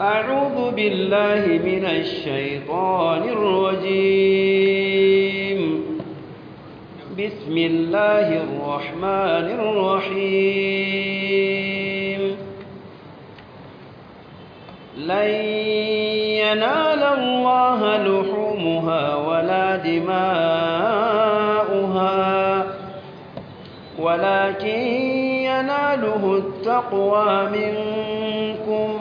أعوذ بالله من الشيطان الرجيم بسم الله الرحمن الرحيم لن ينال الله لحومها ولا دماؤها ولكن يناله التقوى منكم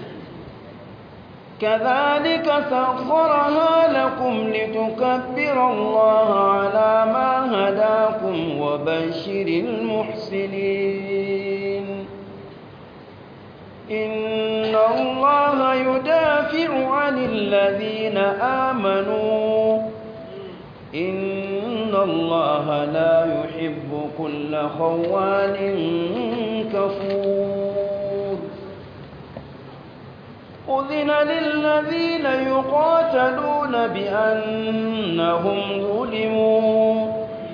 كذلك سخرها لكم لتكبروا الله على ما هداكم وبشر المحسنين إن الله يدافع عن الذين آمنوا إن الله لا يحب كل خوان كفور أذن للذين يقاتلون بأنهم ظلموا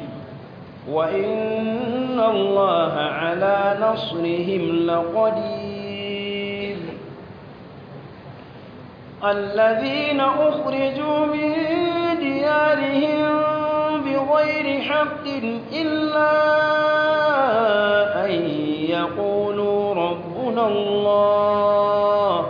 وإن الله على نصرهم لقدير الذين أخرجوا من ديارهم بغير حق إلا أن يقولوا ربنا الله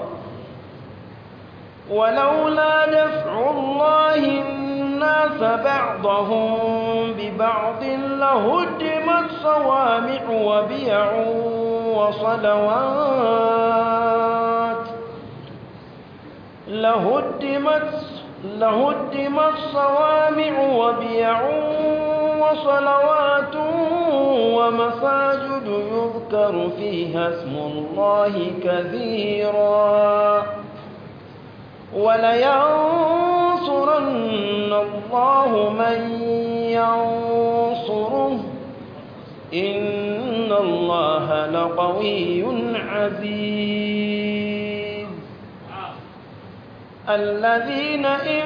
ولولا دفع الله الناس بعضهم ببعض لهدمت صوامع وبيع وصلوات لهدمت لهدمت صوامع وبيع وصلوات ومساجد يذكر فيها اسم الله كثيرا ولينصرن الله من ينصره إن الله لقوي عزيز الذين إن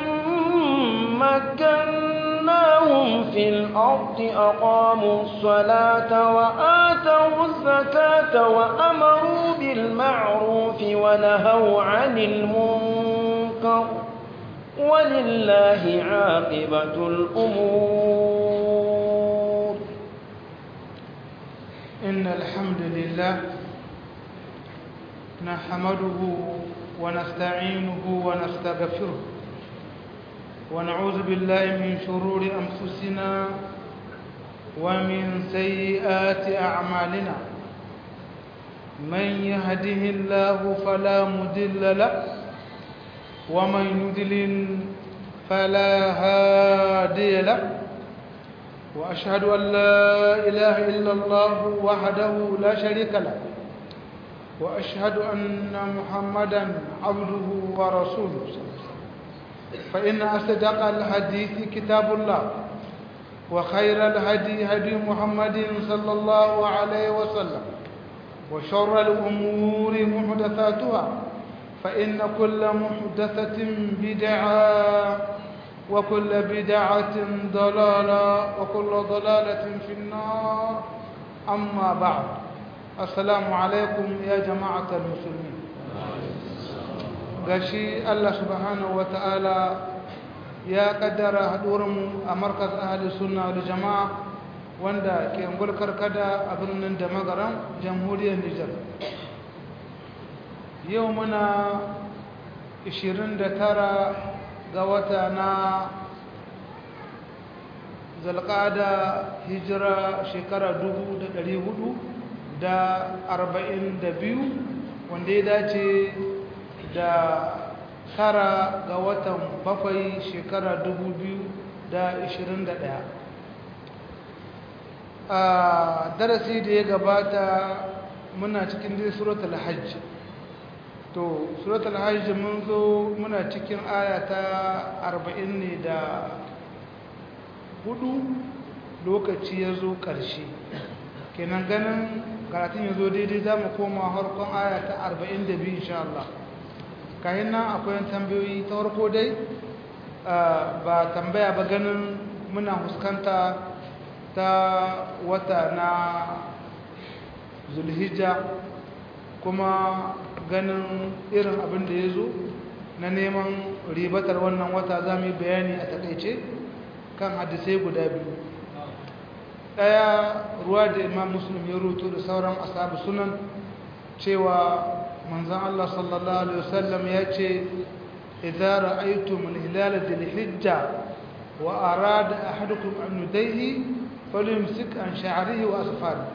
مكناهم في الأرض أقاموا الصلاة وآتوا الزكاة وأمروا بالمعروف ونهوا عن المنكر ولله عاقبة الأمور إن الحمد لله نحمده ونستعينه ونستغفره ونعوذ بالله من شرور أنفسنا ومن سيئات أعمالنا من يهده الله فلا مضل له ومن يضلل فلا هادي له وأشهد أن لا إله إلا الله وحده لا شريك له وأشهد أن محمدا عبده ورسوله فإن أصدق الحديث كتاب الله وخير الهدي هدي محمد صلى الله عليه وسلم وشر الأمور محدثاتها فإن كل محدثة بدعة وكل بدعة ضلالة وكل ضلالة في النار أما بعد السلام عليكم يا جماعة المسلمين gashi Allah subhanahu wata'ala ya kaddara haɗuwarmu a markaz ahli sunna da jama'a wanda ke ngulkar kada a birnin da magaran jamhuriyar Nijar yau muna 29 ga wata na zalƙada hijira shekara 442 wanda ya dace da tara ga watan bakwai shekara 2021 a darasi da ya gabata muna cikin dai suratul hajj to suratul hajj mun zo muna cikin aya ta 40 ne da hudu lokaci ya zo ƙarshe kenan ganin karatun ya zo daidai za mu koma harkon aya ta 42 insha Allah kayan nan akwai tambayoyi ta farko dai ba tambaya ba ganin muna huskanta ta wata na zulhijja kuma ganin irin abin da ya zo na neman ribatar wannan wata za mu yi bayani a takaice kan hadisai guda biyu ɗaya ruwa da imam muslim ya rutu da sauran asabu sunan cewa manzan Allah sallallahu Alaihi wasallam ya ce idza ra'aytum al-hilala dhil hijja wa arada ahadukum an yudayhi falyumsik an sha'rihi wa asfar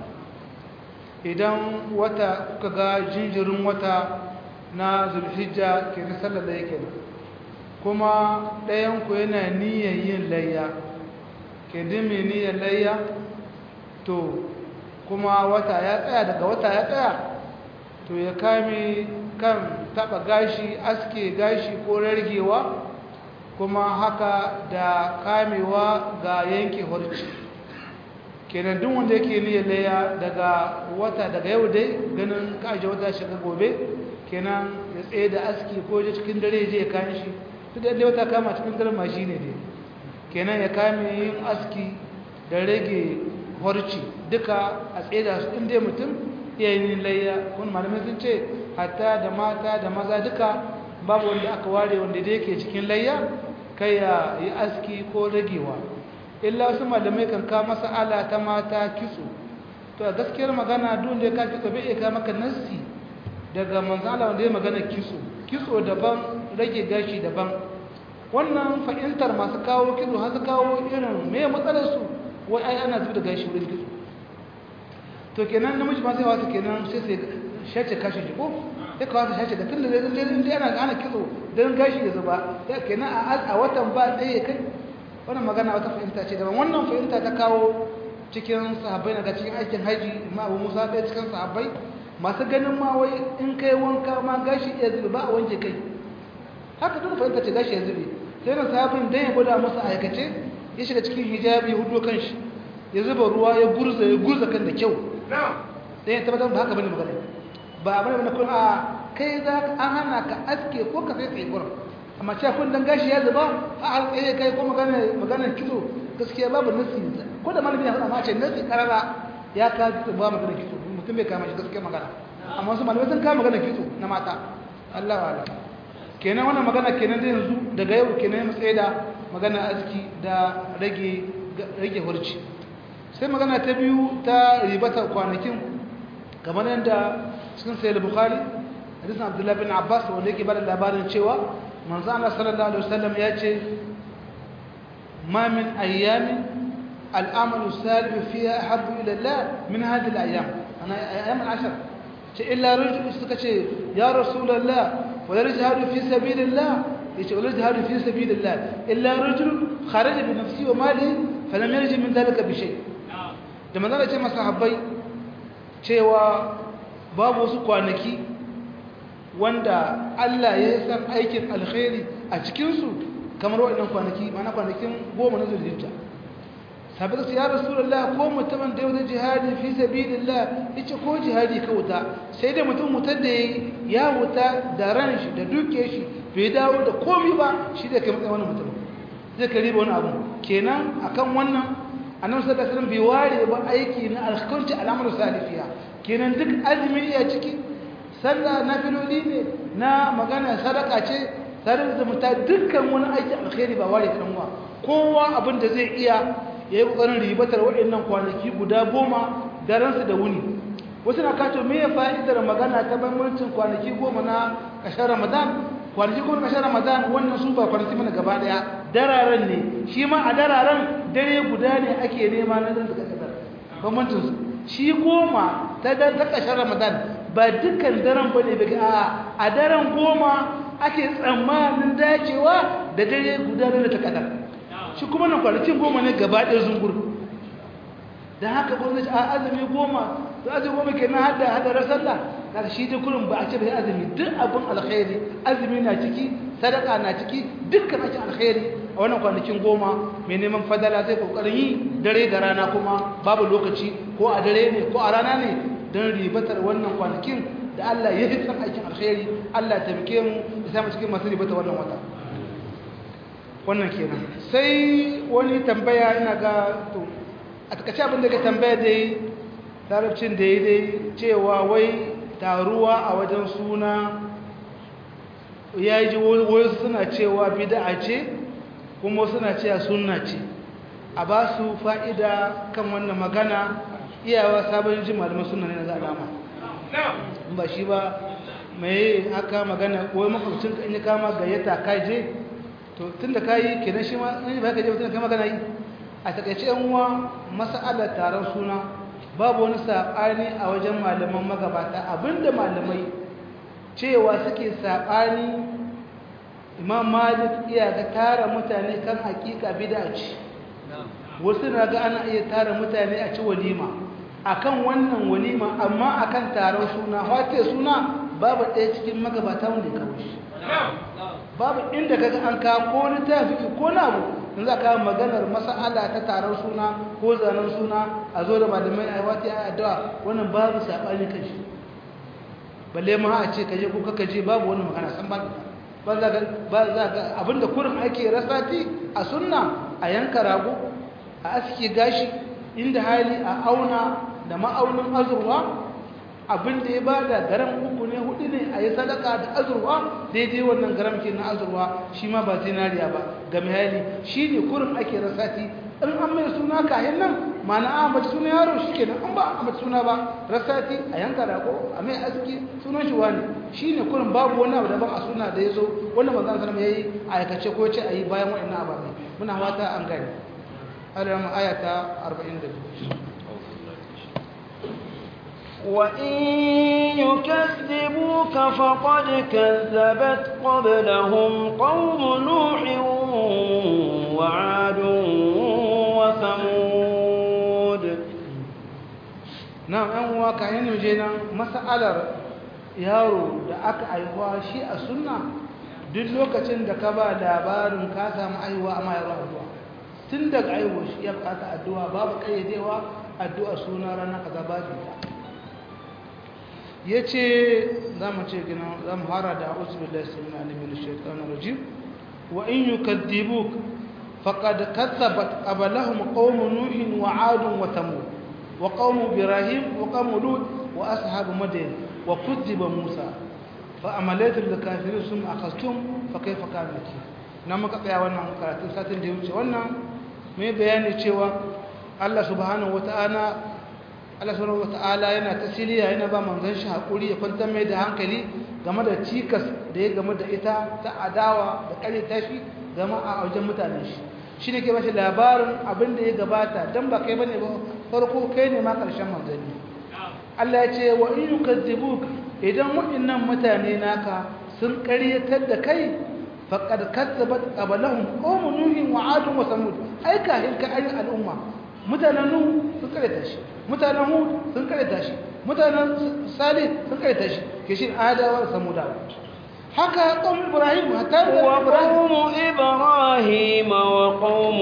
idan wata kuka ga jinjirin wata na zulhijja ke na sallar da yake kuma ɗayan ku yana niyyar yin layya ke dimi niyyar layya to kuma wata ya tsaya daga wata ya tsaya to ya kame kan taba gashi aske gashi ko rargewa kuma haka da kamewa ga yanke horci kenan duk wanda yake niyyar laya daga wata daga yau dai ganin kaje wata shiga gobe kenan ya tsaye da aski ko je cikin dare je ya kan shi duk da wata kama cikin dare ma shine dai kenan ya kame yin aski da rage horci duka a tsaye da su inda mutum yayin layya kun malamai sun ce hatta da mata da maza duka babu wanda aka ware wanda da yake cikin layya kai ya yi aski ko ragewa illa wasu malamai kan ka masa ala ta mata kitso to a gaskiyar magana dole ka kitso bai iya ka maka nassi daga manzala wanda ya magana kitso kitso daban rage gashi daban wannan fahimtar masu kawo kitso har su kawo irin me matsalar su wai ai ana zuba da gashi wurin kitso to kenan namiji ma sai wasu kenan sai sai shace kashi jiko sai ka wasu shace da tun da zai zai zai ana ana kitso don gashi ya zuba ya kenan a watan ba ɗaya kai wannan magana wata fahimta ce daban wannan fahimta ta kawo cikin sahabbai daga cikin aikin haji ma abu musa ɗaya cikin sahabbai masu ganin ma wai in kai wanka ma gashi ya zube ba a wanke kai haka duk fahimta ce gashi ya zube sai na sahabin dan ya gwada masa aikace ya shiga cikin hijabi hudu kan shi ya zuba ruwa ya gurza ya gurza kan da kyau dan ya tabbatar ba haka bane magana ba bane bane kun a kai za ka an hana ka aske ko ka sai tsaye gurin amma cewa kun dan gashi ya zuba a har tsaye kai ko magana magana kitso gaskiya babu nasi ko da malami ya faɗa ma ce nasi karara ya ka kitso ba magana kitso mutum bai kama shi gaskiya magana amma wasu malamai sun kama magana kitso na mata Allah wa Allah kenan wannan magana kenan da yanzu daga yau kenan mu tsaye da magana aski da rage rage hurci sai magana ta biyu ta ribatar kwanakin kamar yadda cikin sayar bukhari hadisin abdullahi bin abbas wanda yake bada labarin cewa manzo Allah sallallahu alaihi wasallam ya ce ma min ayyamin al'amalu salih fiha ahabbu ila Allah min hadhihi al-ayyam ana ayyam al-ashr ce illa rajul suka ce ya rasulullah wala jihadu fi sabilillah yace wala jihadu fi sabilillah illa rajul kharaja bi nafsihi wa malihi falam yarji min dhalika bi shay da manzo ce masahabbai cewa babu wasu kwanaki wanda Allah ya san aikin alkhairi a cikinsu kamar waɗannan kwanaki mana kwanakin goma na zulhijja sabbata su ya rasulullah ko mutumin da yau jihadi fi sabilillah yace ko jihadi ka wuta sai da mutum mutar da ya wuta da ran shi da duke shi bai dawo da komi ba shi da kai matsayin wannan mutum zai ka riba wani abu kenan akan wannan annabi sallallahu alaihi wasallam bai ware ba aiki na alkhairi al'amalu salifiya kenan duk azumi iya ciki sallah na filoli ne na magana sadaka ce tare da zumunta dukkan wani aiki alkhairi ba ware kanwa kowa abin da zai iya ya yi ƙoƙarin ribatar waɗannan kwanaki guda goma daransu da wuni wasu na kato me fa'idar magana ta bambancin kwanaki goma na ƙashar ramadan kwanaki goma na ƙashar ramadan wannan su ba kwanaki mana gaba ɗaya dararen ne shi ma a dararen dare guda ne ake nema na zan suka ƙasar bambancinsu shi goma ta ƙashar ramadan ba dukkan daren ba ne a a daren goma ake tsammanin dacewa da dare guda da ta kadar shi kuma na kwanakin goma ne gaba ɗaya zungur da haka gwamnati a azumi goma da azumi goma ke nan hada hadarar sallah da shi da kurin ba a ce bai azumi duk abin alkhairi azumi na ciki sadaka na ciki dukkan ake alkhairi a wannan kwanakin goma mai neman fadala zai kokarin yi dare da rana kuma babu lokaci ko a dare ne ko a rana ne don ribatar wannan kwanakin da Allah ya fi san aikin alkhairi Allah ya taimake mu ya samu cikin masu ribatar wannan wata wannan kenan sai wani tambaya ina ga to a takaice abin da ka tambaya dai larabcin da ya dai cewa wai taruwa a wajen suna ya ji wasu suna cewa bid'a ce kuma suna cewa sunna ce a ba su fa'ida kan wannan magana iyawa sabon ji malaman sunna ne na za alama ba shi ba mai haka magana ko makwabcin ka in ya kama gayyata ka je to tun da ka yi kenan shi ma in ba ka je mutum ka magana yi a takaice yan uwa mas'alar taron suna babu wani saɓani a wajen malaman magabata abinda malamai cewa suke saɓani imam malik iya ga tara mutane kan hakika bid'a ce wasu na ga ana iya tara mutane a ci walima akan wannan walima amma akan taron suna wata suna babu ɗaya cikin magabata wanda ya kawo shi babu inda kaga an kawo ko littafi ko na abu in za ka maganar mas'ala ta taron suna ko zanen suna a zo da malamai a wata ya addu'a wannan babu saɓani kan shi balle ma a ce kaje ko kaka je babu wani magana san ba ba za ga ba za ga abinda kurin ake rasati a sunna a yanka rago a aske gashi inda hali a auna da ma'aunin azurwa abinda ya bada garam uku ne hudu ne a yi sadaka da azurwa daidai wannan garam ke na azurwa shi ma ba zinariya ba ga hali shi ne kurin ake rasati in an mai suna kayan nan mana a mace suna yaro shi ke nan an ba a mace suna ba rasati a yanka rago a mai aski sunan shi wani shi ne kurin babu wani abu daban a suna da ya zo wanda manzan sanar ya yi a aikace ko ce a yi bayan waɗannan ababe muna wata an gani alarama ayata 42 وإن يكذبوك فقد كذبت قبلهم قوم نوح وعاد وثمود نعم أن واقع ينمجينا مسألة yaro da aka aihuwa shi a sunna duk lokacin da ka ba labarin ka samu aihuwa amma yaro addu'a tun daga aihuwa shi ya bukata addu'a babu kayyadewa addu'a suna rana kaza babu ya ce za mu ce gina za mu fara da uzubillah samin alimin shaitan rajim wa in yi kaddibuk faƙad katsabat ƙabalahun ƙaunin nuhin wa adun wa tamu wa ƙaunin birahim wa ƙaunin lut wa ashabu madayin wa kuddiba musa fa amalaitul da kafirin sun akastum fa kai fa kamaki na muka tsaya wannan karatun satin da ya wuce wannan mai bayani cewa allah subhanahu wa ta'ala Allah subhanahu wata'ala yana tasiriya yana ba manzon shi hakuri ya kwantar mai da hankali game da cikas da ya game da ita ta adawa da kare tashi game a wajen mutanen shi shi ne ke bashi labarin abin da ya gabata don ba kai bane ba farko kai ne ma ƙarshen manzanni Allah ya ce wa in yukazzibuk idan waɗannan mutane naka sun ƙaryatar da kai faqad kazzabat qablahum qawmun nuhin wa 'adun wa samud ai kahin ka ayi al'umma mutanen nuhu sun ƙaryata shi mutanen hud sun karanta shi mutanen salih sun karanta shi ke shi adawa da samudawa haka qawm ibrahim hatta wa qawm ibrahim wa qawm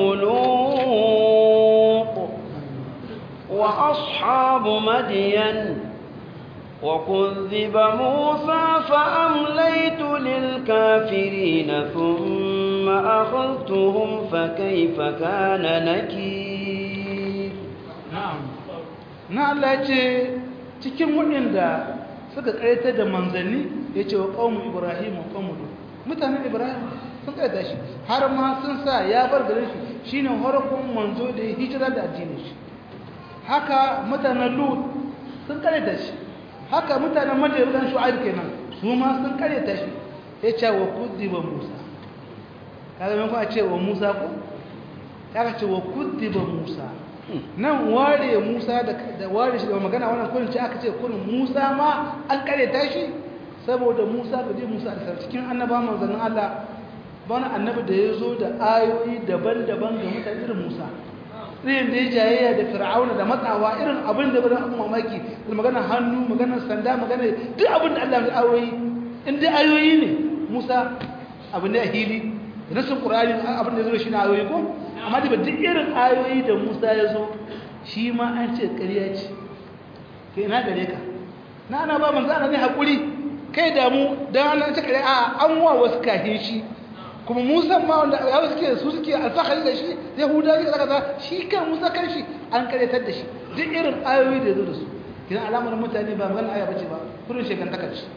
lut wa ashabu madyan وكذب موسى فأمليت للكافرين ثم أخذتهم فكيف كان نكير نعم na Allah ce cikin waɗanda suka ƙayatar da manzanni ya ce wa ƙaunin ibrahim wa ƙaunin mutanen ibrahim sun ƙayyata shi har ma sun sa ya bar garin shi shi ne harkun manzo da ya hijira da addinin shi haka mutanen lut sun ƙayyata shi haka mutanen madaidan shu'aib kenan su ma sun ƙayyata shi ya ce wa kuddiba musa kaga mai kuma ce wa musa ko ya ce wa kuddiba musa nan ware Musa da ware shi da magana wannan kullun ce aka ce kullun Musa ma an kare tashi saboda Musa da Musa da cikin annaba manzannin Allah wani annabi da ya zo da ayoyi daban-daban ga mutane irin Musa irin da ya jayayya da Fir'auna da matsawa irin abin da bada abin mamaki da magana hannu magana sanda magana duk abin da Allah ya ayoyi in dai ayoyi ne Musa abin da hili nasin Qur'ani abin da ya zo shi na ayoyi ko amma da duk irin ayoyi da Musa ya zo shi ma an ce ƙarya ce ke ina gare ka na ana ba manzo ana ne hakuri kai da mu dan an ce ƙarya a an wa wasu kafin shi kuma Musa ma wanda ya suke su suke alfahari da shi Yahuda ne kaza shi kan Musa kan shi an karyatar da shi duk irin ayoyi da ya zo da su kidan alamar mutane ba magana aya bace ba kurin shekantaka ce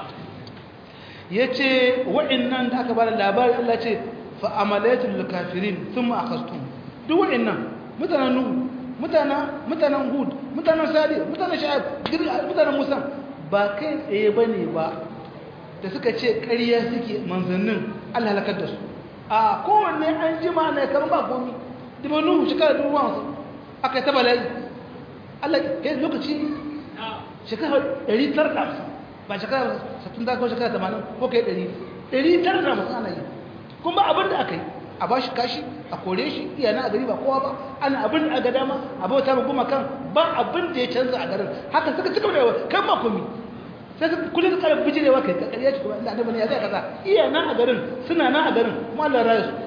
yace wa'annan da aka bada labari Allah ce fa amalatul kafirin thumma akhastum duk wa'annan mutanen nuhu mutanen mutanen hud mutanen salih mutanen sha'ib mutanen musa ba kai tsaye bane ba da suka ce ƙarya suke manzannin Allah halakar da su a kowanne an jima ne kan ba komi dubu nuhu shekara dubu wansu aka yi ta bala'i Allah ya lokaci shekara ɗari tara da hamsin ba shekara satun da ko shekara tamanin ko kai ɗari ɗari tara da hamsin ana yi kuma abin da aka yi a ba shi kashi a kore shi iya na a gari ba kowa ba ana abin da aka dama a bauta ma goma kan ba abin da ya canza a garin haka suka cika da kan ma komi sai ka kullum ka kara bijirewa kai ka ƙarya ci kuma inda annabi ne ya zai kaza iya na a garin suna na a garin kuma Allah ya raya su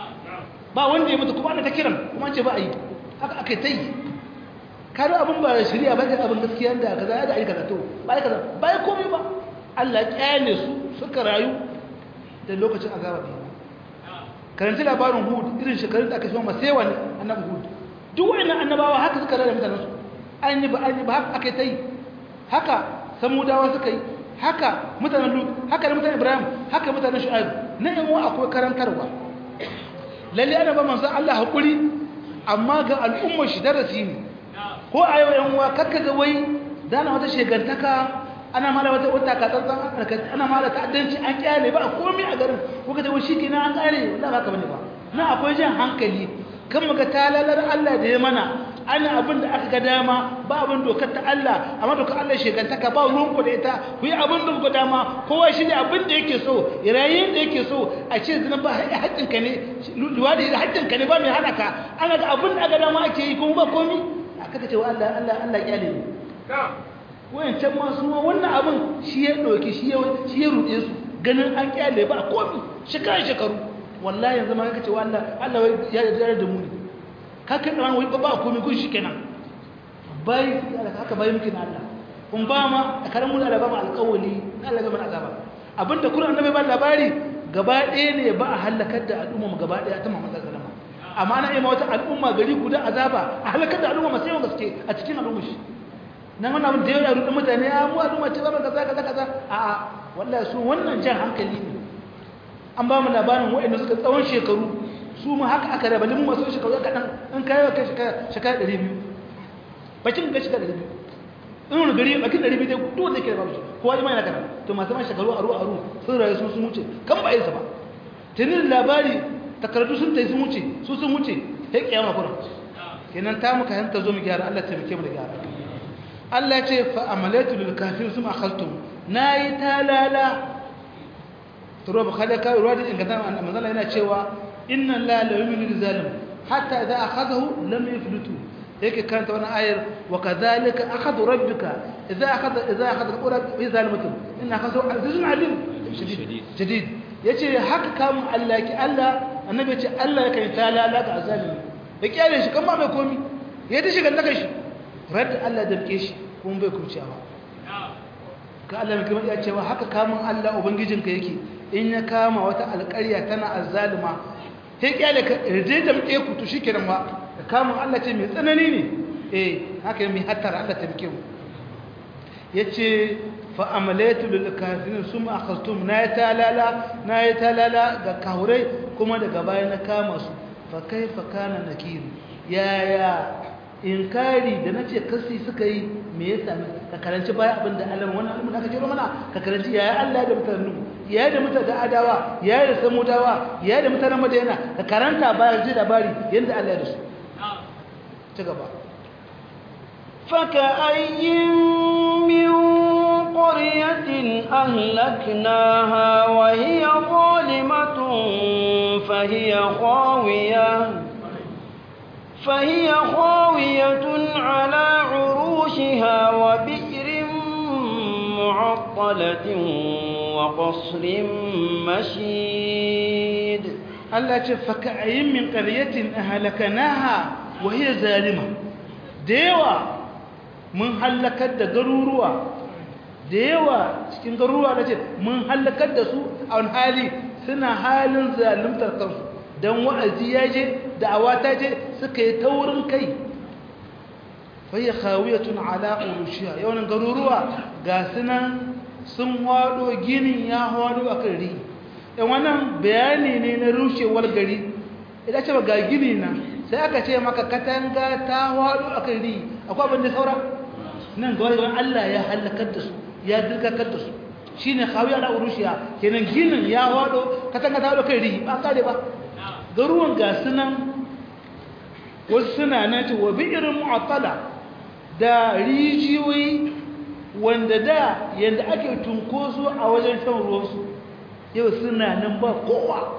ba wanda ya mutu kuma ana ta kiran kuma an ce ba a yi haka aka yi ta yi karo abin ba shirya ba abin gaskiya da kaza ya da aika zato ba aika ba ya komai ba Allah kyale su suka rayu da lokacin azaba ne karanci labarin hud irin shekarun da aka shi ma sai wani annabi hud duk wayannan annabawa haka suka rada mutanen su an yi ba an yi ba haka aka yi ta yi haka samudawa suka yi haka mutanen lut haka da mutanen ibrahim haka mutanen shu'aib na yan uwa akwai karantarwa lalle ana ba manzon Allah hakuri amma ga al'ummar shi darasi ne ko a yau yan uwa kakka ga wai dana wata shegantaka ana mala wata wata ka tsantsan ana mala ta'addanci an kyale ba komai a garin ko kace wai shikenan an kare wallahi ba ka bane ba na akwai jan hankali kan muga talalar Allah da ya mana ana abin da aka ga dama ba abin dokar ta Allah amma dokar Allah shegantaka ba ruwan ku da ita ku yi abin da ku dama kowa shi ne abin da yake so irayen da yake so a ce zina ba haƙƙin ka ne luwadi da haƙƙin ka ne ba mai hana ka ana ga abin da aka dama ake yi kuma ba komai aka ce wa Allah Allah Allah kyale ne wayancan ma su wannan abin shi ya ɗauki shi ya shi ya ruɗe su ganin an kyale ba komai shekara shekaru wallahi yanzu ma kaka ce wa Allah Allah ya yarda da mu ne ka kai da wani ba komai kun shi kenan bai haka bai muke na Allah kun ba ma karamu da Allah ba mu alƙawali Allah bai mana azaba abinda Qur'an annabi ba labari gaba ɗaya ne ba a halakar da al'umma mu gaba ɗaya ta Muhammad sallallahu alaihi wasallam amma na ima wata al'umma gari guda azaba a halakar da al'umma masu yawan gaske a cikin al'umma shi nan wannan abin da yawa rudin mutane ya mu al'umma ce ba kaza kaza kaza a a wallahi su wannan jan hankali ne an ba mu labarin waɗanda suka tsawon shekaru su mu haka aka raba limu masu shekaru kaɗan in kayi wa kai shekara ɗari biyu bakin ga shekara ɗari biyu in wani gari bakin ɗari biyu dai duk wanda ke da babu kowa ji mai na kana to masu man shekaru aru aru sun rayu sun sun wuce kan ba yin sa ba tunin labari takardu sun tai sun wuce su sun wuce sai kiyama kuma kenan ta muka hanta zo mu gyara Allah ta muke mu da gyara Allah ya ce fa amalatu lil kafir sum akhadtum nayi talala turo ba kada kai ruwa da inganta manzala yana cewa inna la la yu'minu zalim hatta idza akhadahu lam yaflutu yake karanta wannan ayar wa kadhalika akhadhu rabbika idza akhadha idza akhadha qura bi zalimatin inna akhadhu azizun alim shadid shadid yace haka kamun Allah ki Allah annabi yace Allah yake talala ga azalimi ya kyale shi kan ba mai komi ya ta shiga daga shi radda Allah da rike shi kuma bai kurciyawa ka Allah mai kuma ya cewa haka kamun Allah ubangijinka yake in ya kama wata alƙarya tana azzalima sai kyale ka rije da muke ku to shikenan ba ka kamun Allah ce mai tsanani ne eh haka mai hattara Allah ta rike mu yace fa amalatu lil kafirin summa akhastum na talala na talala ga kaurai kuma daga baya na kama su fa kaifa kana nakir yaya inkari da nace kasi suka yi me ya sami ka karanci baya abinda Allah wannan abin da aka jiro mana ka karanci yaya Allah da mutanen yaya da mutanen adawa yaya da samudawa yaya da mutanen madina ka karanta baya ji labari yanda Allah ya da su ci gaba فكأي من قرية أهلكناها وهي ظالمة فهي خاوية فهي خاوية على عروشها وبئر معطلة وقصر مشيد التي فكأي من قرية أهلكناها وهي ظالمة ديوة mun hallakar da garuruwa da yawa cikin garuruwa da ce mun hallakar da su a wani hali suna halin zalimtar kansu don wa'azi ya je da awata je suka yi taurin kai fahiya khawiyatun ala urushiha yawan garuruwa ga sunan sun hado ginin ya hado akan ri dan wannan bayani ne na rushewar gari idan ce ga gini na sai aka ce maka katanga ta hado akan ri akwai abin da saura nan ga wani Allah ya halakar da su ya dirkakar da su shine khawiya ala urushiha kenan ginin ya hado katanga ta hado kan ri ba kare ba garuwan ga sunan wasu suna nan ce wa bi'irin mu'attala da rijiyoyi wanda da yadda ake tunkoso a wajen shan ruwansu yau suna nan ba kowa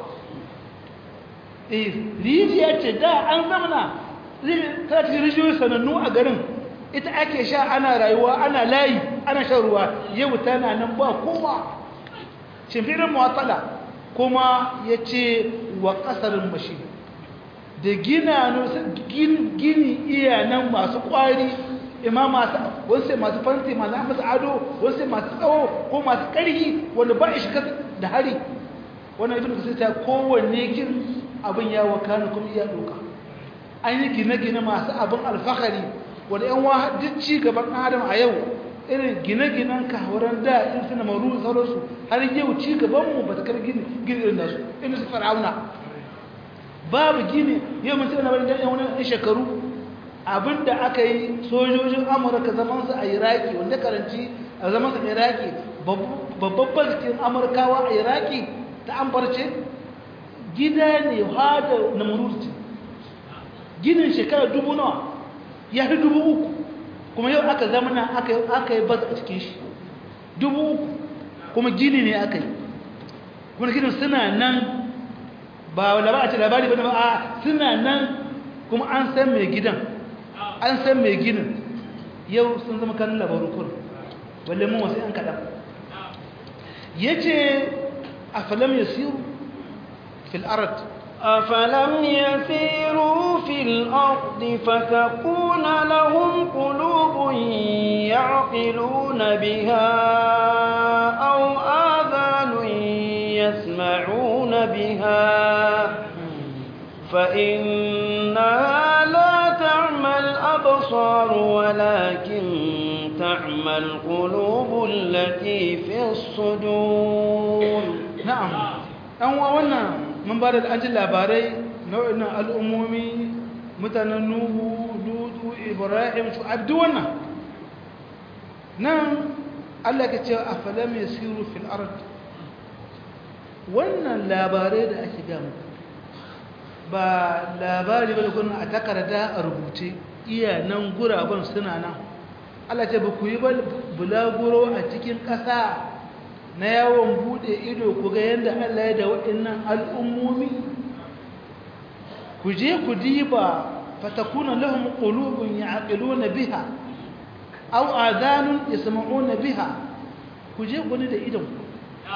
rijiya ce da an zamana ta ce rijiyoyi sanannu a garin ita ake sha ana rayuwa ana layi ana shan ruwa yau tana nan ba kowa shimfirin mu'attala kuma ya ce wa ƙasarin mashi da gina gini iya nan masu ƙwari ima masu wasu masu fanti masu masu ado wasu masu tsawo ko masu ƙarfi wanda ba shi da hari wannan ibn kasir ta kowanne kin abin ya wakana kuma iya doka an yi gine-gine masu abin alfahari wanda yan wa duk ci gaban adam a yau irin gine-ginen kawaran da in suna maru sauransu har yau ci gabanmu ba ta kar gini irin nasu inda su fara'auna babu gini yau mun tana bari dan wani shekaru abinda aka yi sojojin amurka zaman su a iraki wanda karanci a zaman su a iraki babban bazikin amurkawa a iraki ta ambarce gida ne hada na mururci ginin shekara dubu nawa ya fi dubu uku kuma yau aka zamana aka yi baz a cikin shi dubu uku kuma gini ne aka yi kuma ginin suna nan ba wanda ba a ce labari ba a suna nan kuma an san mai gidan an san mai ginin yau sun zama kanin labaru kun balle mun wasu yan kaɗan ya ce a falam ya siru fil arat أفلم يسيروا في الأرض فتكون لهم قلوب يعقلون بها أو آذان يسمعون بها فإنها لا تعمى الأبصار ولكن تعمى القلوب التي في الصدور نعم أنوا وانا من بعد الأجل لاباري نوعنا الأمومي متنا نوح لوط إبراهيم شعيب دوانا نعم Allah ka ce a falam ya siru fil ard wannan labarai da ake gama ba labari ba da kuna a takarda a rubuce iya nan guraben suna nan Allah ce ba ku yi bulaguro a cikin ƙasa na yawon buɗe ido ku ga yadda Allah ya da waɗannan al'ummomi ku je ku diba fatakuna lahum qulubun ya'qiluna biha aw adhanun yasma'una biha ku je gune da idan ku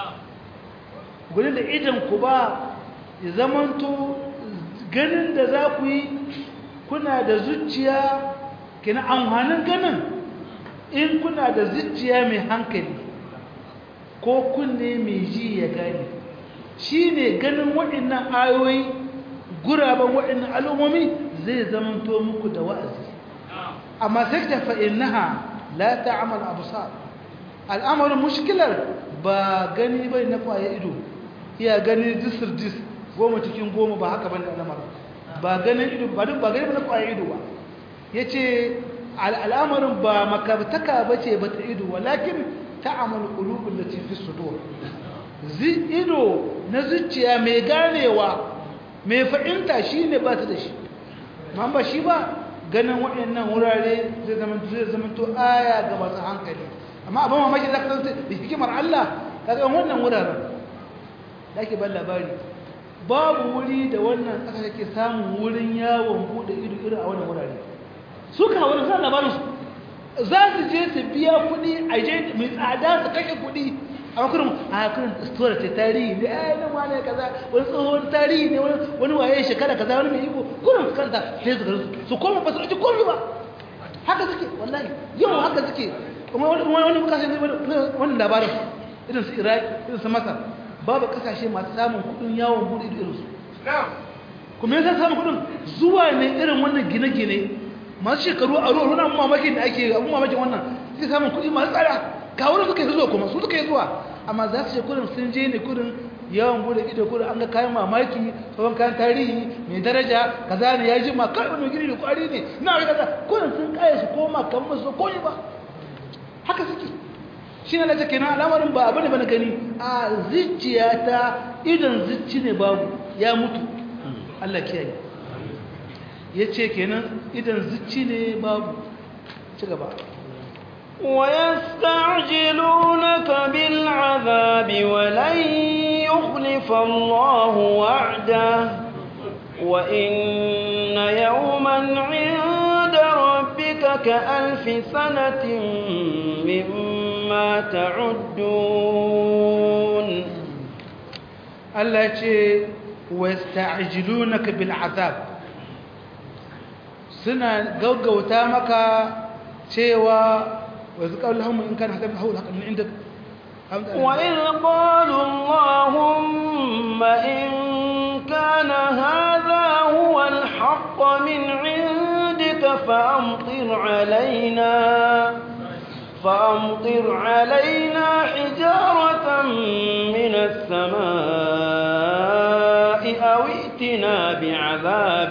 gune da idan ku ba ya zamanto ganin da za ku yi kuna da zuciya kina amfanin ganin in kuna da zuciya mai hankali ko kunne mai ji ya gane shi ne ganin waɗannan ayoyi guraben waɗannan al'ummomi zai zamanto muku da wa'azi amma sai ta fa'innaha la ta'amal absar al'amarin mushkilar ba gani bai na kwaye ido iya gani disir dis goma cikin goma ba haka bane al'amarin ba ganin ido ba duk ba gani na kwaye ido ba yace al'amarin ba makabtaka bace ba ta ido walakin ta'amal qulubul lati fi sudur zi ido na zuciya mai ganewa mai fahimta shine ba ta da shi man ba shi ba ganin waɗannan wurare zai zama zai zama to aya ga masu hankali amma abin mamaki zaka san da hikimar Allah kaga wannan wuraren da ake ban labari babu wuri da wannan ƙasa yake samun wurin yawon bude ido irin a wannan wurare su ka wani san labarin su za su je su biya kuɗi a je mai tsada su kashe kuɗi a kurin a kurin store ce tarihi ne ai nan wane kaza wani tsohon tarihi ne wani waye shekara kaza wani mai iko kurin su kanta sai su garin su koma ba su ɗauki komi ba haka suke wallahi yau haka suke kuma wani wani kasashe ne wani labarin irin su iraq irin su masar babu kasashe masu samun kuɗin yawon buɗe irin su kuma yasa samun kuɗin zuwa ne irin wannan gine-gine masu shekaru a ruwa wani mamakin da ake abun mamakin wannan suke samun kuɗi masu tsada ga wurin suka yi zuwa kuma su suka yi zuwa amma za su ce kurin sun je ne kurin yawan bude ido kurin an ga kayan mamaki tsohon kayan tarihi mai daraja kaza ne ya ji ma kai wani gini da kwari ne na ga kaza kurin sun kaya su koma kan musu ko ba haka suke shi ne na ce kenan al'amarin ba abu ne ba na gani a zuciya ta idan zuci ne babu ya mutu Allah kiyaye ya ce kenan idan zuci ne babu ci gaba ويستعجلونك بالعذاب ولن يخلف الله وعده وإن يوما عند ربك كألف سنة مما تعدون Allah ya ce wasta'jilunaka bil azab suna gaggauta maka cewa wa zaqallahum in kana hadaf haula kan indak وإذ قالوا اللهم إن كان هذا هو الحق من عندك فأمطر علينا فأمطر علينا حجارة من السماء أو ائتنا بعذاب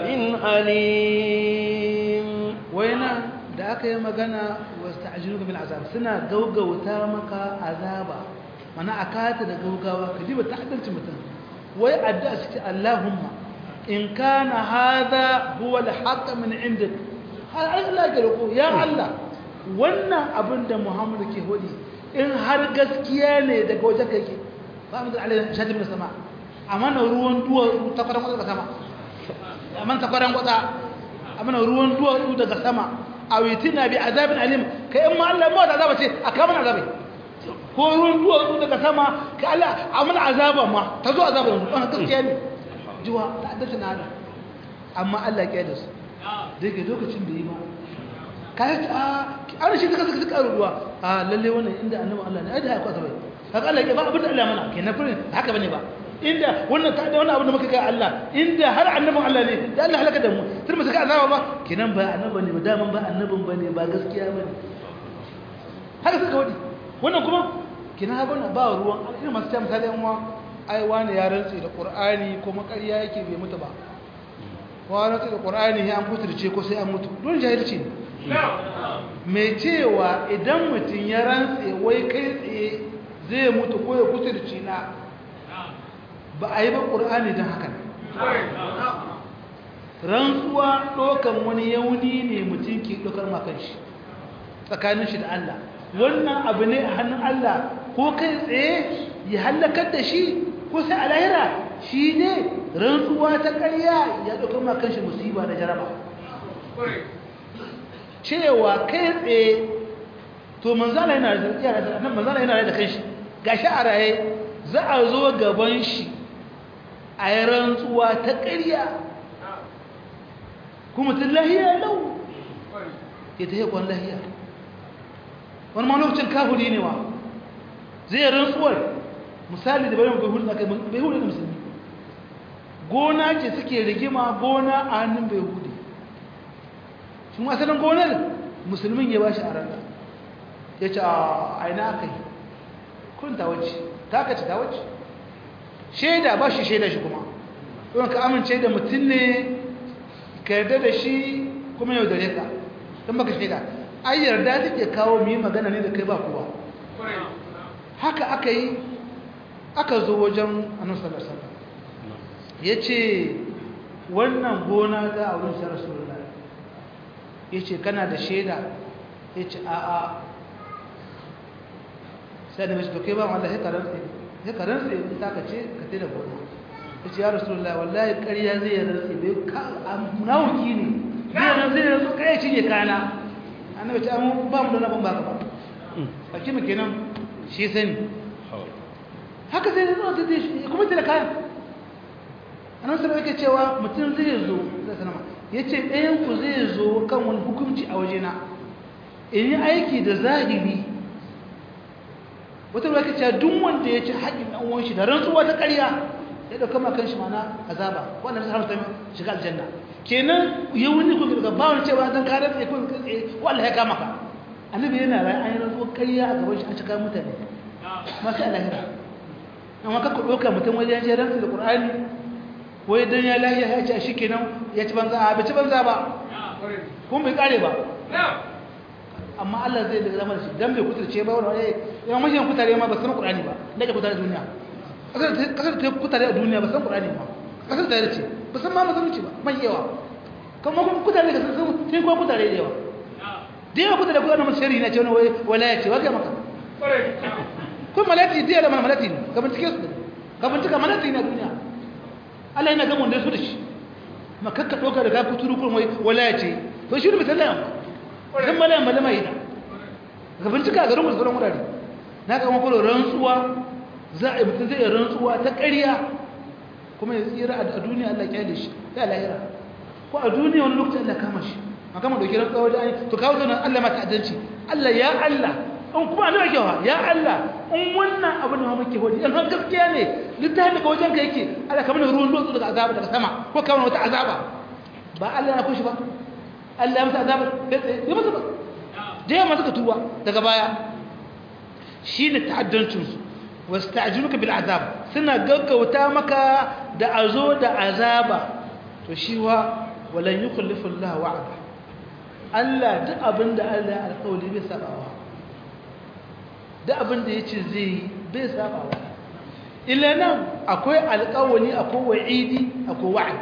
أليم wayna da aka yi magana wasta'jiluka bil azab suna gaugauta maka azaba mana akata da gaugawa ka diba ta'addanci mutum wai addu'a suke Allahumma in kana hadha huwa al-haqq min indik har Allah ya roko ya Allah wannan abin da Muhammadu ke hodi in har gaskiya ne daga wajen kake ba mu da alai shadi min sama amana ruwan duwatsu ta kwaran kwatsa sama amana ta kwaran kwatsa amana ruwan duwatsu daga sama awitina bi azabin alim kai in ma Allah ma da azaba ce a kama azabai ko ruwan duwatsu daga sama ka Allah amana azaba ma ta zo azaba yanzu wannan gaskiya ne jiwa ta addace na Allah amma Allah ya kiyaye su daga lokacin da yi ma kai a an shi suka suka suka ruwa a lalle wannan inda annabi Allah ne ai da haka sabai haka Allah ya ba abin da Allah mana kenan furin haka bane ba inda wannan ta da wannan abin da muka ga Allah inda har annabin Allah ne da Allah halaka da mu tun mu suka azaba ba kenan ba annabi ne ba daman ba annabin bane ba gaskiya bane haka suka wadi wannan kuma kenan haka wannan ba ruwan irin masu ta misali yan uwa ai wani ya rantsi da Qur'ani kuma ƙarya yake bai mutu ba wa rantsi da Qur'ani ya an kuturce ko sai an mutu don jahilci ne mai cewa idan mutum ya rantse wai kai tsaye zai mutu ko ya kuturci na ba a yi ba ƙur'ani don haka ne rantsuwa ɗaukan wani yauni ne mutum ke ɗaukar makanshi tsakanin shi da Allah wannan abu ne a hannun Allah ko kai tsaye ya hallakar da shi ko sai a lahira shi ne rantsuwa ta ƙarya ya ɗaukar makanshi musiba da jaraba cewa kai tsaye to manzala yana da manzala yana da kanshi gashi a raye za a zo gaban shi a yi rantsuwa ta ƙarya kuma tun lahiya lau ya ta yi kwan lahiya wani ma lokacin kafuri ne wa zai yi rantsuwar misali da bayan bai hudu bai hudu da musulmi gona ce suke rigima gona a hannun bai hudu shi asalin gonar musulmin ya ba shi a ranar ya ce a aina aka yi kun ta wacce ta ka ce ta wacce shaida ba shi shaida shi kuma don ka amince da mutum ne ka yarda da shi kuma yau dare ka don baka shaida ai yarda take kawo mu yi magana ne da kai ba kowa haka aka yi aka zo wajen annabi sallallahu alaihi wasallam yace wannan gona ta a wurin sa rasulullahi yace kana da shaida yace a a sai da mishi to kai ba Allah ya karanta ya karanta in ta kace ka tada gona yace ya rasulullahi wallahi ƙarya zai rantsi bai ka munafiki ne zai nan zai rantsi kai cinye kana annabi ta mu ba mu da rabon baka ba a mu kenan shi sani haka sai zo ta shi kuma tana kayan annabi sallallahu alaihi cewa mutum zai zo zai sanama yace ɗayan ku zai zo kan wani hukunci a wajena in yi aiki da zahiri wata ruwa cewa duk wanda ya ci haƙin ɗan uwan shi da rantsuwa ta ƙarya ya dauka ma kanshi mana azaba wannan sai haramta shiga aljanna kenan ya wuni ku ga ba wani cewa dan karar ne kun wallahi ya kama ka annabi yana rai an yi rantsuwa ƙarya a gaban shi a cika mutane masu alahira amma ka ɗauka mutum wajen ya rantsu da ƙur'ani wai don ya lahiya ya ce shi kenan ya ci banza a bai ci banza ba kuma bai ƙare ba amma Allah zai daga zama da shi don bai kuturce ba wani wani yawan mashin kutare ma ba san ƙur'ani ba da ke kutare duniya ƙasar ta kutare a duniya ba san ƙur'ani ba ƙasar ta ce ba san ma musulunci ba mai yawa kuma kuma kutare da sun sun kuma kutare da yawa da yawa kutare kuma na masu shari'i na ce wani walaya ce wa ga maka kun malati diya da malati ne ka bincike su ka bincika malati ne a duniya Allah yana gama wanda su da shi ma kakka doka da ka kuturu kun wai walaya ce to shi ne misalai amma dan malayan malama yi ka bincika a garin wasu sauran wurare na ga mako rantsuwa za a yi mutum zai rantsuwa ta ƙarya kuma ya tsira a duniya Allah kyale shi ya lahira ko a duniya wani lokacin Allah kama shi ma kama doki rantsuwa wajen ayi to kawo zanen Allah mata adalci Allah ya Allah in kuma ana ake wa ya Allah in wannan abin da muke hodi in har gaskiya ne littafin daga wajen ka yake Allah kamar da ruwan dutse daga azaba daga sama ko kamar wata azaba ba Allah ya kushi ba Allah ya masa azaba sai tsaye ya masa ba da yawa suka tuba daga baya shine ta'addancin su wasta'jiluka bil azab suna gaggauta maka da azo da azaba to shi wa walan yukhlifu Allah wa'ada Allah duk abinda Allah ya alƙawari bai sabawa da abin da ya ce zai yi bai saba wa illa nan akwai alƙawali akwai wa'idi akwai wa'ad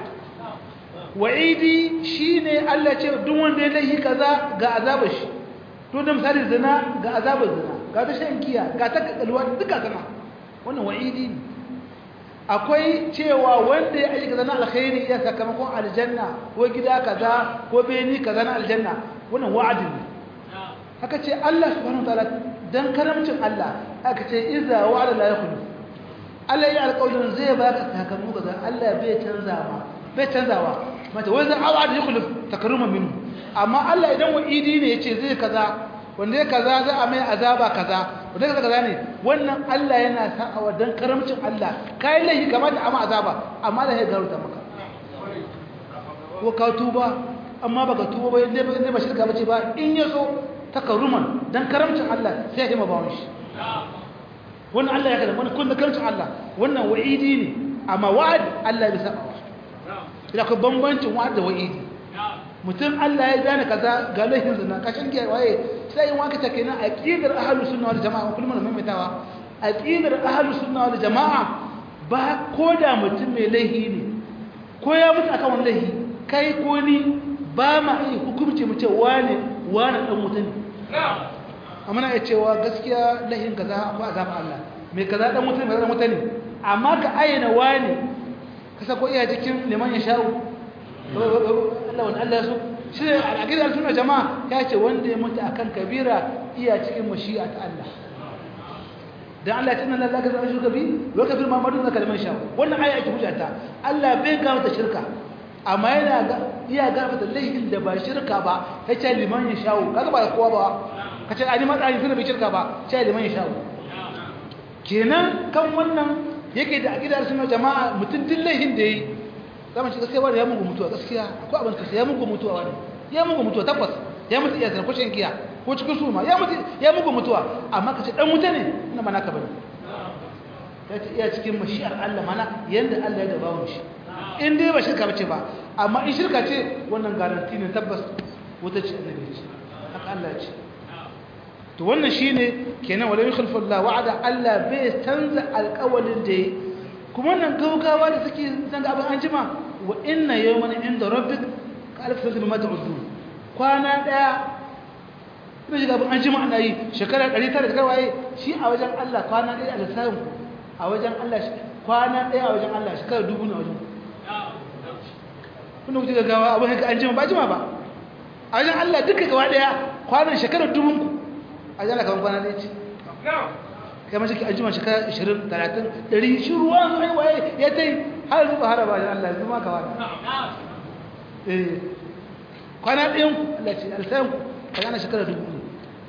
wa'idi shi ne Allah ce duk wanda ya laihi kaza ga azabar shi to da misali zina ga azabar zina ga ta shan giya ga ta kakalwa duka zina wannan wa'idi ne akwai cewa wanda ya aiki kaza na alkhairi ya sakamakon aljanna ko gida kaza ko beni kaza na aljanna wannan wa'adin ne haka ce Allah subhanahu wa ta'ala dan karamcin Allah aka ce iza wa'ada la yakhlu Allah ya alƙawarin zai baka sakamako kaza Allah bai canza ma bai canzawa mata wai zan awa'ada yakhlu takarruman minhu amma Allah idan wa'idi ne yace zai kaza wanda ya kaza za a mai azaba kaza wanda kaza kaza ne wannan Allah yana sa'awa dan karamcin Allah kai lahi kamata a ma azaba amma Allah ya garuta maka ko ka tuba amma baka tuba ba ne ba shirka bace ba in yaso takaruman dan karamcin Allah sai ya hima bawon shi wannan Allah ya kada wannan kun da karamcin Allah wannan wa'idi ne amma wa'ad Allah bai saba ina ko bambancin wa'ad da wa'idi mutum Allah ya gane kaza ga laifin zina kashin giya waye sai in waka take nan aqidar ahlus sunna wal jamaa kullum mun maimaitawa aqidar ahlus sunna wal jamaa ba koda mutum mai laifi ne ko ya mutu akan wannan laifi kai ko ni ba ma yi hukunci mu ce wane wane dan mutum amma na cewa gaskiya lahin kaza ba azaba Allah mai kaza dan mutum mai dan mutum amma ka ayyana wani kasa ko iya cikin liman ya sha'u Allah wani Allah su shi al'aqidar sunna jama'a ya ce wanda ya mutu akan kabira iya cikin mashi'a ta Allah dan Allah ya tunna Allah ga zama shugabi wa kafir ma madu zaka liman sha'u wannan aya ake hujjata Allah bai ga mata shirka amma yana ga iya ga mata laifin da ba shirka ba kace liman ya sha'u kaga ba kowa ba kace ani matsari sun bai shirka ba sai liman ya sha'u kenan kan wannan yake da aqidar sunna jama'a mutun dillahin da yi zama shi gaskiya wani ya mugu mutuwa gaskiya akwai abin kasa ya mugu mutuwa wani ya mugu mutuwa tabbas ya mutu iya zarko shan giya ko cikin suma ya mutu ya mugu mutuwa amma kace dan wuta ne ina mana ka bane ya ce iya cikin mashi'ar Allah mana yanda Allah ya dabawo shi in dai ba shirka bace ba amma in shirka ce wannan garanti ne tabbas wuta ce annabi ce haka Allah ce to wannan shine kenan wala yukhlifu Allah wa'ada Allah bai canza alƙawalin da yi kuma nan gaugawa da suke zanga abin an jima wa inna yawman inda rabbik ka alf sanati bima ta'udun kwana daya kuma shiga abin an jima ana yi shekara 900 da kai shi a wajen Allah kwana daya a lissafin ku a wajen Allah kwana daya a wajen Allah shekara dubu na wajen kuna kuke gaggawa abin haka an jima ba jima ba a wajen Allah duka gaba daya kwanan shekara dubun ku a wajen Allah kaman kwana daya ce kai mace ki ajima shekara 20 30 100 shi ruwan ai waye ya tai har zuwa haraba ya Allah zuma ka wani eh kwana ɗayan ku Allah ce alsayan ku kana shekara dubu ne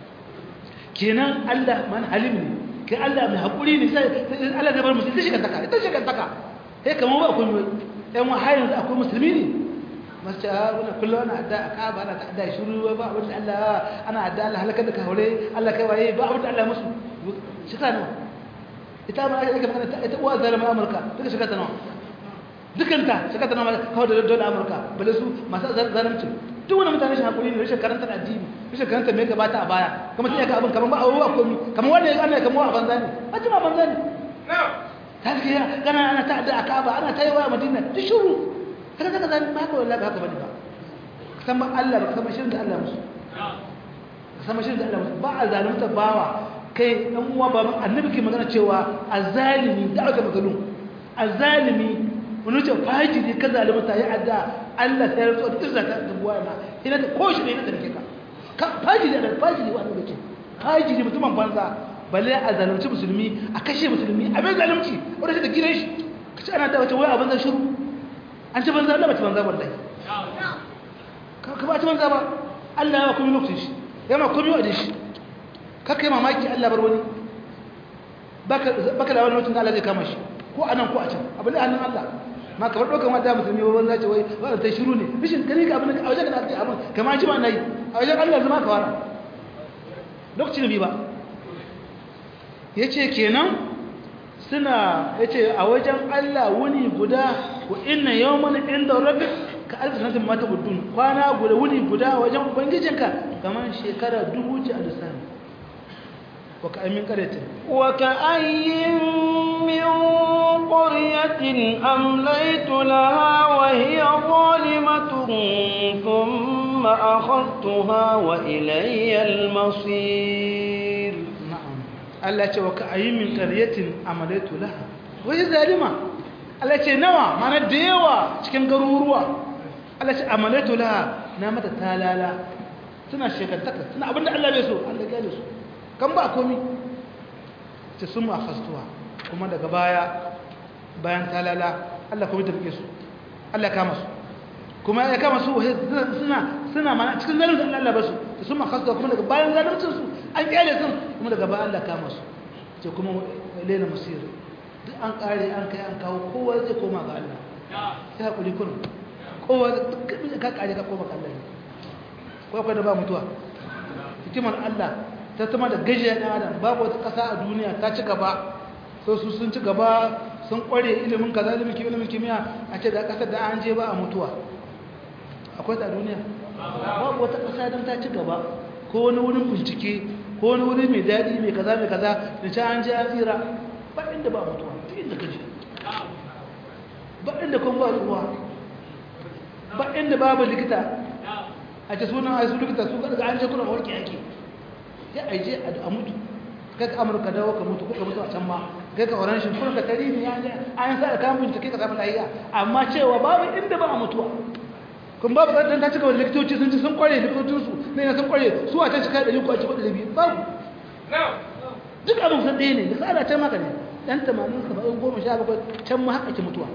kenan Allah man halim ne kai Allah mai hakuri ne sai Allah zai bar musu ita shi taka ita shi taka sai kamar ba kun ɗan wa har yanzu akwai musulmi ne masu ce wani kullum ana adda a kaba ana ta'adda shiru ba abin da Allah ana adda Allah halakar da kahure Allah kai waye ba abin da Allah musu shekara nawa ita ma ake magana ita uwa zalama Amurka duka shekara ta nawa dukanta shekara ta nawa kawai da dole Amurka bale su masu zalimci duk wani mutane shi hakuri ne rashin karanta addini rashin karanta me gabata a baya kuma sai ga abin kaman ba abubuwa komi kaman wanda ya ana kaman a banza ne a ci ba banza ne ta ga ya gana ana ta'adda a Kaaba ana tayewa a Madina duk shiru kada daga zan ba haka wallahi haka bane ba san ba Allah ba san shirin da Allah musu san shirin da Allah musu ba a zalunta bawa kai dan uwa ba annabi ke magana cewa azalimi da aka mazalum azalimi wani ce fajiri ka zalunta ya adda Allah sai ya rantsa da izza ta dubuwa na ina da koshi ne na darke ka ka fajiri da fajiri wa annabi ce fajiri mutumin banza balle a zalunci musulmi a kashe musulmi a bai zalunci wanda shi da gidan shi kace ana da wace wai abin zan shiru an ci banza Allah ba ci banza wallahi ka ba ci banza ba Allah ya kuma lokacin shi ya ma kuma yau shi kaka yi mamaki Allah bar wani baka da wani lokacin da Allah zai kama shi ko a nan ko a can abin da hannun Allah ma kamar ɗaukar mata musulmi ba wanda ce wai wadda ta shiru ne bishin gani ka abin da a wajen da ake abin kama ji ma na yi a wajen Allah zama ka fara lokacin bi ba ya ce kenan suna ya ce a wajen Allah wuni guda wa inna yawman inda rabbi ka alfi sanatin mata gudun kwana guda wuni guda wajen ubangijinka kamar shekara dubu ce a lissani wa ka amin karyatin wa ka ayyin min qaryatin amlaytu laha wa hiya zalimatun thumma akhadtuha wa ilayya al-masir na'am Allah ce wa ka ayyin min qaryatin amlaytu laha wa hiya zalima Allah ce nawa mana da yawa cikin garuruwa Allah ce amalatu laha na mata talala suna shekantaka suna abinda Allah bai so Allah gane su kan ba komi ce sun ma fastuwa kuma daga baya bayan talala Allah kuma tafi su Allah kama su kuma ya kama su suna suna mana cikin zalunci Allah ba su ce sun ma fastuwa kuma daga bayan zaluncin su an kyale sun kuma daga bayan Allah kama su ce kuma lena musir duk an kare an kai an kawo kowa zai koma ga Allah sai hakuri kurum kowa ka kare ka koma kallon ko akwai da ba mutuwa hikimar Allah ta tama da gajiya ɗan adam babu wata ƙasa a duniya ta ci gaba so su sun ci gaba sun ƙware ilimin kaza ilimin kimiyya ilimin kimiyya a ce da ƙasar da an je ba a mutuwa akwai ta duniya babu wata ƙasa don ta ci gaba ko wani wurin bincike ko wani wuri mai daɗi mai kaza mai kaza da ci an je an tsira ba inda ba mutuwa duk inda ka je ba inda kuma ba ruwa ba inda babu likita a ce sunan a su likita su daga an je kuna warke yake sai a je a mutu kai ka amurka dawo ka mutu ko ka mutu a can ma kai ka oran shi kuma ka tari ne an sa da kamun take ka samu lafiya amma cewa babu inda ba a mutuwa kun babu dan ta cika wani likitoci sun ci sun kware likitocin su ne na sun kware su a can cika da ko a ci kudi biyu babu duk abin san ɗaya ne da tsara can maka ne dan 80 70 goma sha bakwai can ma haka ke mutuwa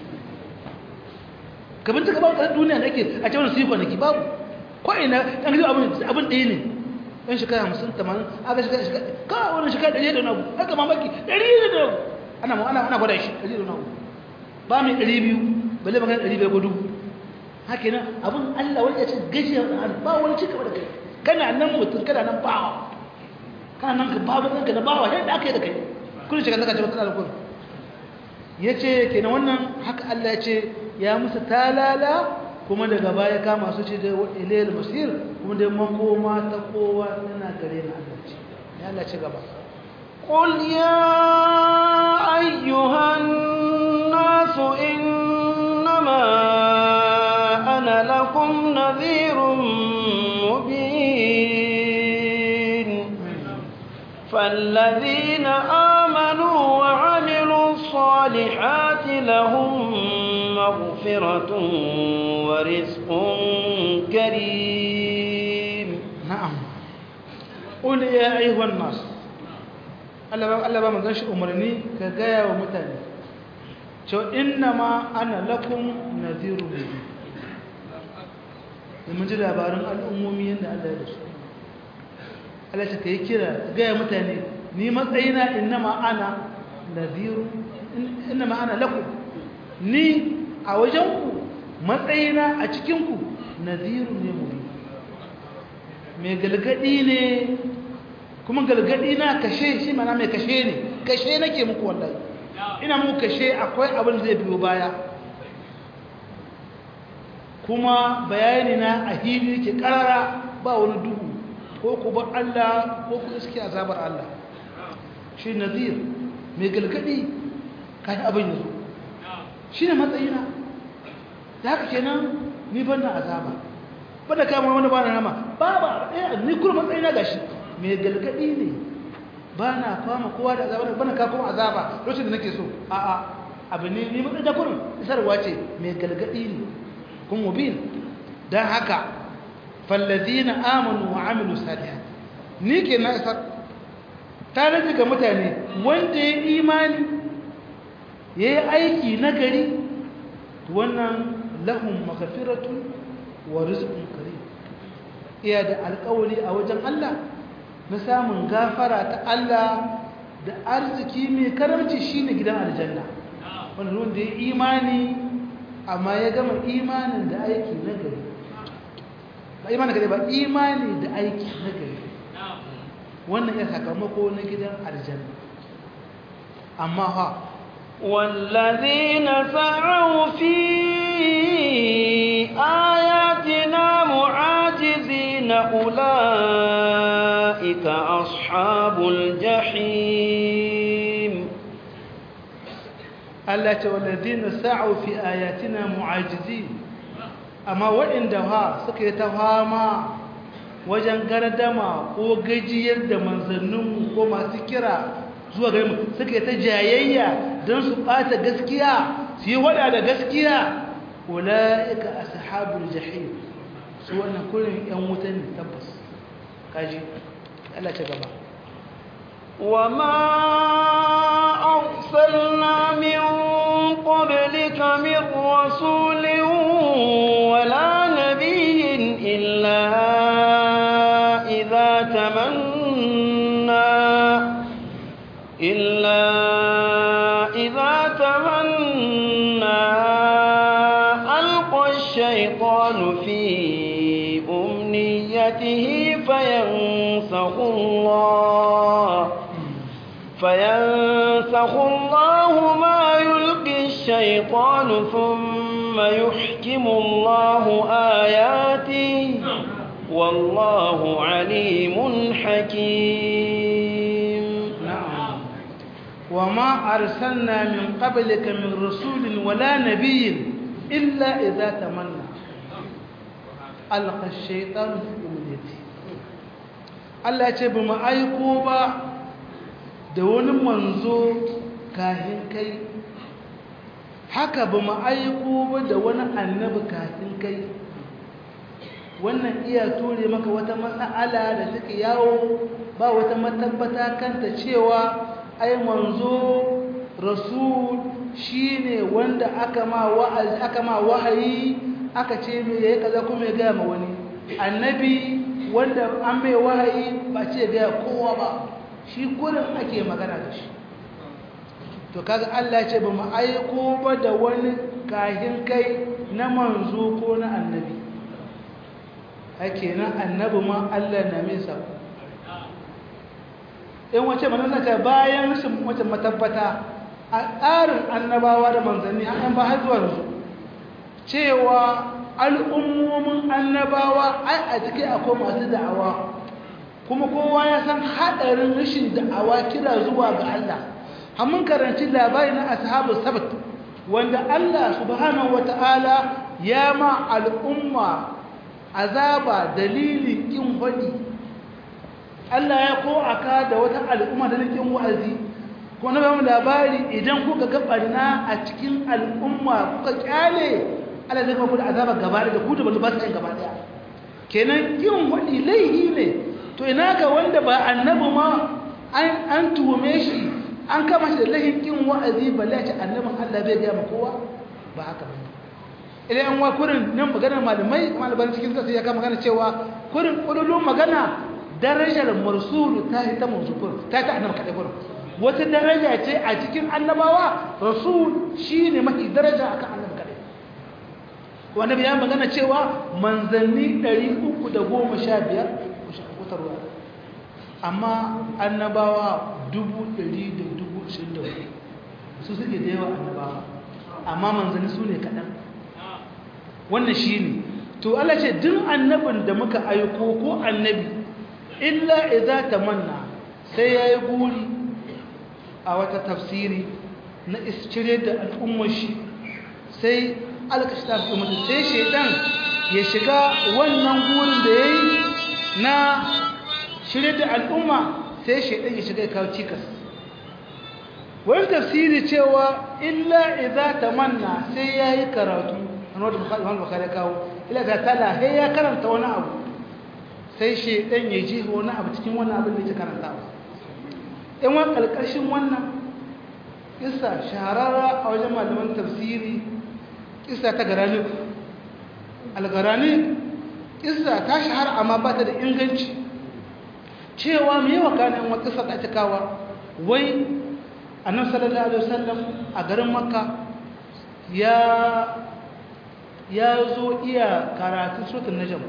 ka bincika babu ƙasar duniya da ake a cewa su yi kwanaki babu ko ina ɗan gizo abin abin ɗaya ne ɗan shekara hamsin tamanin aka shekara shekara ka wani shekara ɗari da nagu haka mamaki ɗari da nagu ana ana ana gwada shi ɗari da nagu ba mai ɗari biyu balle magana ɗari bai gudu haka nan abin allah wani ya ce gajiyar ɗan adam ba wani cika da kai kana nan mutum kana nan bawa kana nan ka babu ɗanka na bawa yadda aka yi da kai kullum shekara zaka ce ba kana da kullum ya ce kenan wannan haka allah ya ce ya musu talala kuma daga baya kama su ce da ilayil masir kuma da makoma ta kowa tana gare na Allah ce ya Allah ci gaba قل يا أيها الناس إنما أنا لكم نذير مبين فالذين آمنوا وعملوا الصالحات لهم مغفرة ورزق كريم نعم قل يا أيها الناس Allah ba mu shi umarni ka gaya wa mutane cewa inna ma ana lakum nadhiru mubin mun ji labarin al'ummomi yadda Allah ya da su Allah ta kai kira gaya mutane ni matsayina inna ma ana nadhiru inna ma ana lakum ni a wajenku matsayina a cikinku naziru ne mu mai galgadi ne kuma galgadi na kashe shi mana mai kashe ne kashe nake muku wallahi ina muku kashe akwai abin zai biyo baya kuma bayani na a hili ke karara ba wani duhu ko ku bar Allah ko ku iske azabar Allah shi nazir mai galgadi kayan abin yanzu shi ne matsayina da haka kenan ni ban na azaba ba da kama wani ba na nama ba ba ɗaya ni kuma matsayina gashi mai galgadi ne ba na fama kowa da azaba ba na kakon azaba lokacin da nake so a'a abu ne ni matsayin da kurin isarwa ce mai galgadi ne kun mubin don haka fallazina amanu wa amilu salihat ni ke na isar ta rage ga mutane wanda ya imani ya yi aiki na gari wannan lahun makafiratun wa rizqun karim iya da alƙawari a wajen Allah na samun gafara ta Allah da arziki mai karamci shine gidan aljanna wanda wanda ya imani amma ya gama imanin da aiki na gari ba imanin gari ba imani da aiki na gari wannan ya sakamako na gidan aljanna amma ha والذين سعوا في آياتنا معاجزين أولئك أصحاب الجحيم Allah ce walladina sa'u fi ayatina mu'ajizin amma waɗanda ha suka yi ta fama wajen gardama ko gajiyar da manzanninmu ko masu kira zuwa gare mu suka yi ta jayayya don su ɓata gaskiya su yi waɗa da gaskiya ula'ika ashabul jahim su wannan kullum yan wuta ne tabbas kaji Allah ce gaba وما أرسلنا من قبلك من رسول ولا نبي إلا إذا تمنى إلا إذا تمنى ألقى الشيطان في أمنيته فينسخ الله فينسخ الله ما يلقي الشيطان ثم يحكم الله آياته والله عليم حكيم نعم وما أرسلنا من قبلك من رسول ولا نبي إلا إذا تمنى ألقى الشيطان في أمنيته Allah ce ba mu aiko ba da wani manzo kahin kai haka ba mu aiko ba da wani annabi kahin kai wannan iya ture maka wata matsala da take yawo ba wata matabbata kanta cewa ai manzo rasul shine wanda aka ma wa'azi aka ma wahayi aka ce me yayi kaza kuma ya ga ma wani annabi wanda an mai wahayi ba ce ga kowa ba shi gurin ake magana da shi to kaga Allah ya ce ba mu aiko ba da wani kahin kai na manzo ko na annabi ake nan annabi ma Allah na mai sako in wace manzanna ta bayan rashin wace matabbata a tsarin annabawa da manzanni an ba har zuwa yanzu cewa al'ummomin annabawa ai a cikin akwai masu da'awa kuma kowa ya san haɗarin rashin da'awa kira zuwa ga Allah hamun karanci labari na ashabu sabat wanda Allah subhanahu wata'ala ya ma al'umma azaba dalilin kin hadi Allah ya ko aka da wata al'umma da nake wa'azi ko na ba mu labari idan kuka ga barna a cikin al'umma kuka kyale Allah zai kuma da azaba gaba da ku da ba su gaba daya kenan yin wadi laihi ne to ina ga wanda ba annabi ma an an tuhume shi an kama shi da laihin kin wa'azi balle ya ce annabin Allah bai ga kowa ba haka ba idan an wa kurin nan maganar malamai malaman cikin sai ya kama magana cewa kurin kululun magana darajar marsulu ta yi ta manzufur ta ta annabi kaɗai gurin wata daraja ce a cikin annabawa rasul shine mafi daraja akan annabi kadai wanda ya magana cewa manzanni 315 kutarwa amma annabawa 124 su suke da yawa annabawa amma manzanni su ne kaɗan wannan shi ne to Allah ce duk annabin da muka aiko ko annabi illa idza tamanna sai yayi guri a wata tafsiri na iscire da al'ummar shi sai alkashta da mutum sai shaidan ya shiga wannan gurin da yayi na shirye da al'umma sai shaidan ya shiga ya kawo cikas wani tafsiri cewa illa idza tamanna sai yayi karatu annabi Muhammad Bukhari kawo illa ta tala sai ya karanta wani abu sai shaidan ya ji wani abu cikin wani abin da yake karantawa in wani kalkashin wannan kissa shahararra a wajen malaman tafsiri kissa ta garani algarani kissa ta shahara amma ba ta da inganci cewa mai yawa kanin wata kissa da ake kawa wai annabi sallallahu alaihi wasallam a garin makka ya ya zo iya karatun suratul najm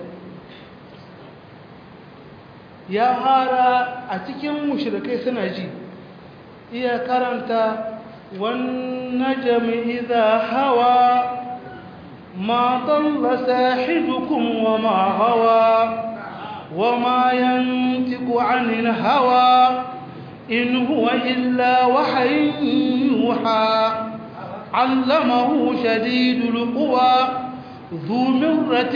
ya hara a cikin mushrikai suna ji iya karanta wan najmi idha hawa ma dalla sahibukum wa ma hawa wa ma yantiqu 'anil hawa in huwa illa wahyun yuha 'allamahu shadidul quwa ذو مرة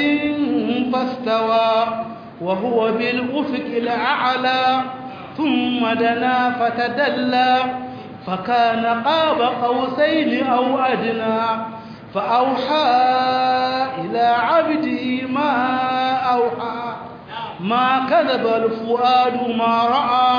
فاستوى وهو بالأفق الأعلى ثم دنا فتدلى فكان قاب قوسين أو أدنى فأوحى إلى عبده ما أوحى ما كذب الفؤاد ما رأى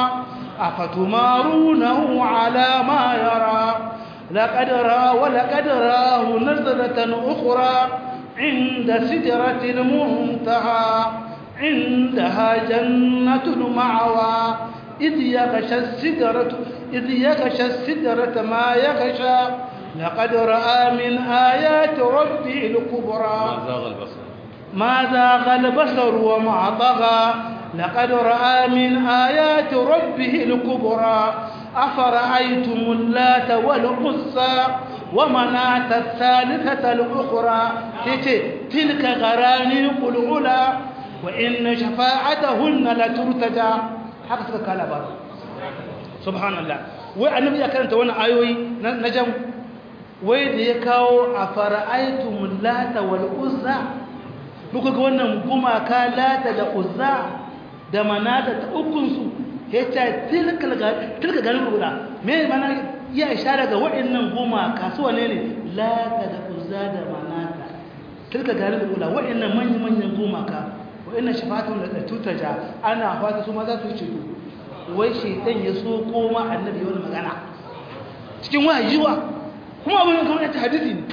أفتمارونه على ما يرى لقد رأى ولقد راه نزلة أخرى عند سدرة المنتهى عندها جنة المعوى إذ يغشى السدرة إذ يغشى السدرة ما يغشى لقد رأى من آيات ربه الكبرى ما زاغ البصر ما زاغ البصر وما طغى لقد رأى من آيات ربه الكبرى أفرأيتم اللات والعزى ومناة الثالثة الأخرى تلك غرانيق العلا وإن شفاعتهن لترتجى haka suka kala ba subhanallah wai annabi ya karanta wannan ayoyi na jam wai da ya kawo a fara'aitum lata wal uzza muka ga wannan gumaka lata da uzza da manata ta ukun su yace tilkal tilka garin guda me mana ya ishara ga waɗannan gumaka su wane ne lata da uzza da manata tilka garin guda waɗannan manyan manyan gumaka wa'annan shafatun da tutaja ana fata su ma za su ceto wai shaitan ya so koma annabi wani magana cikin wahayiwa kuma abin kamar ta hadisi ne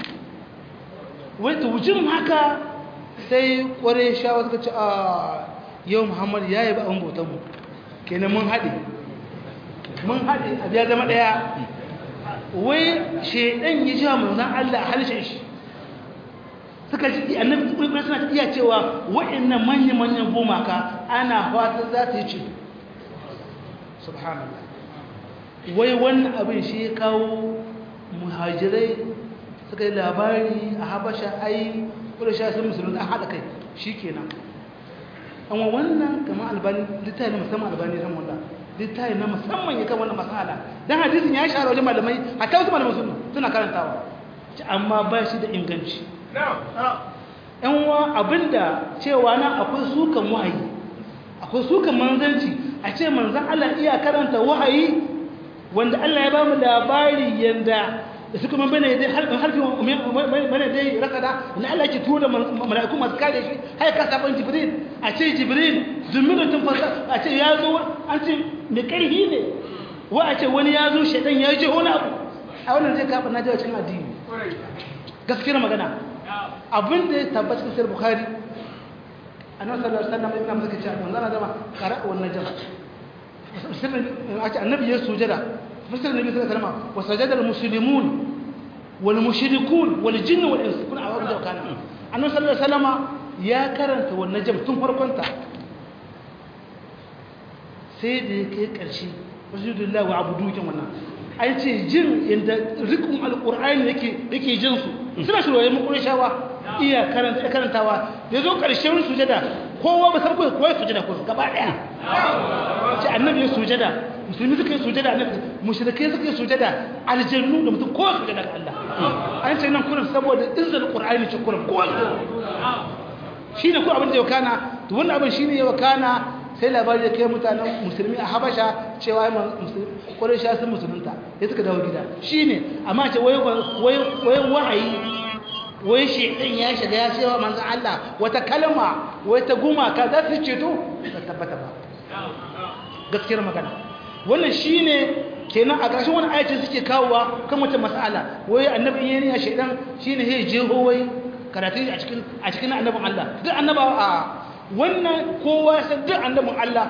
wai tujin haka sai kware shawa suka ce a yau muhammad ya yi ba an bautan mu kenan mun haɗe mun haɗe a biya zama ɗaya wai shaitan ya ji wa manzan allah a halishin shi suka ji annabi kuma suna iya cewa wa'annan manyan manyan gumaka ana fatan za ta yi ce subhanallah wai wannan abin shi ya kawo muhajirai suka yi labari a habasha ai kula sha sun musulun an haɗa kai shi kenan amma wannan kamar albani littafi na musamman albani ran wanda littafi na musamman ya kan wannan masala dan hadisin ya shahara wajen malamai a ta wasu malamai suna karantawa amma ba shi da inganci yan wa abinda cewa na akwai sukan wahayi akwai sukan manzanci a ce manzan Allah iya karanta wahayi wanda Allah ya ba mu labari yanda da suka man bane dai harfin harfin bane dai rakada na Allah ke tura mala'iku masu kare shi har ka saban jibril a ce jibril zumiratun fasa a ce ya zo an ce mai karhi ne wa a ce wani ya zo shaidan ya je wani abu a wannan zai kafa na jawa cikin addini gaskiyar magana abin da ya tabbata cikin sayar bukari a nan sallar sallar mai ina mazaka cewa manzana zama kara wannan jama sirrin a ce annabi ya sujada fasar nabi sallallahu alaihi wasallam wa sajada al-muslimun wal mushrikun wal jinn wal ins kun awu da kana annabi sallallahu alaihi wasallam ya karanta wannan jam tun farkon ta sai da ya kai ƙarshe wasujudullahi wa abudu kin wannan an ce jin inda rikun alqur'ani yake yake jin su suna shirwaye mu qurayshawa iya karanta karantawa da zo ƙarshen sujada kowa ba san ko kowa sujada ko gaba daya ce annabi ya sujada musulmi suka yi sujada annabi mushrikai suka yi sujada aljannu da mutum kowa sujada ga Allah an ce nan kurin saboda izzal qur'ani ce kurin kowa shine ko abin da ya kana to wannan abin shine ya kana sai labari ya kai mutanen musulmi a habasha cewa kwarai sha sun musulunta ya suka dawo gida shi ne amma ce wai wahayi wai shi ɗin ya shiga ya cewa manzan Allah wata kalma wai ta gumaka za su ceto ba tabbata ba gaskiyar magana wannan shi ne kenan a ƙarshen wani ayacin suke kawowa kan wata mas'ala wai annabi yin ya shaidan shi ne ya jeho wai karatu a cikin annabin Allah duk annaba a wannan kowa san duk annabin Allah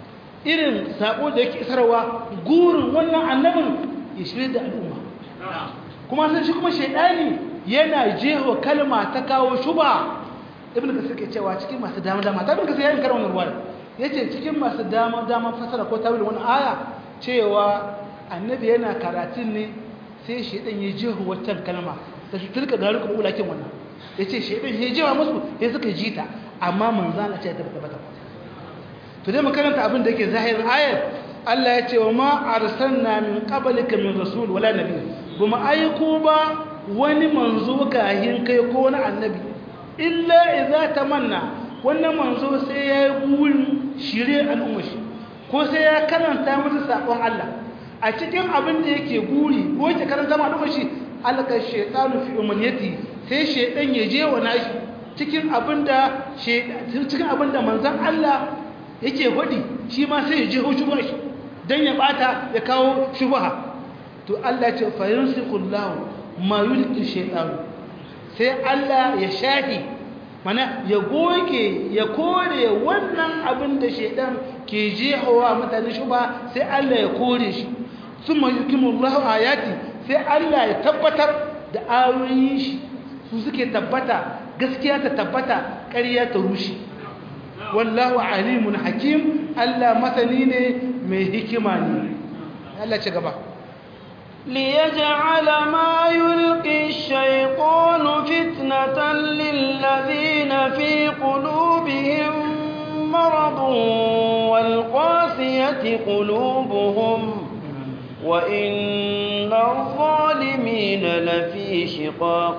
irin sako da yake isarwa gurin wannan annabin ya shirye da al'umma kuma san shi kuma shaidani yana jeho kalma ta kawo shuba ibn kasir ke cewa cikin masu dama dama ta ibn kasir yayin karin wannan ruwa yace cikin masu dama dama fasara ko tawil wannan aya cewa annabi yana karatun ne sai shaidan ya jeho waccan kalma da su turka garu kuma ulakin wannan yace shaidan ya jewa musu sai suka jita amma manzana ce ta tabbata to dai makaranta abin da yake zahirin ayar Allah ya ce wa ma arsalna min qablika min rasul wala nabi kuma aiko ba wani manzo kahin kai ko wani annabi illa idza tamanna wannan manzo sai ya yi burin shirye al'umma shi ko sai ya karanta musu sakon Allah a cikin abin da yake guri ko yake karanta ma al'umma shi alaka shaytanu fi umaniyati sai shaydan ya je wa nashi cikin abinda cikin abinda manzon Allah yake faɗi shi ma sai ya je hujuma shi dan ya bata ya kawo shubha to Allah ya ce fa yunsiqullahu ma yulqi shaytan sai Allah ya shafi mana ya goge ya kore wannan abin da shaytan ke jehowa mutane shubha sai Allah ya kore shi summa yukimullahu ayati sai Allah ya tabbatar da ayoyin shi su suke tabbata gaskiya ta tabbata ƙarya ta rushe wallahu alimun hakim Allah masani ne mai hikima ne Allah ci gaba ليجعل ما يلقي الشيطان فتنة للذين في قلوبهم مرض والقاسية قلوبهم وإن الظالمين لفي شقاق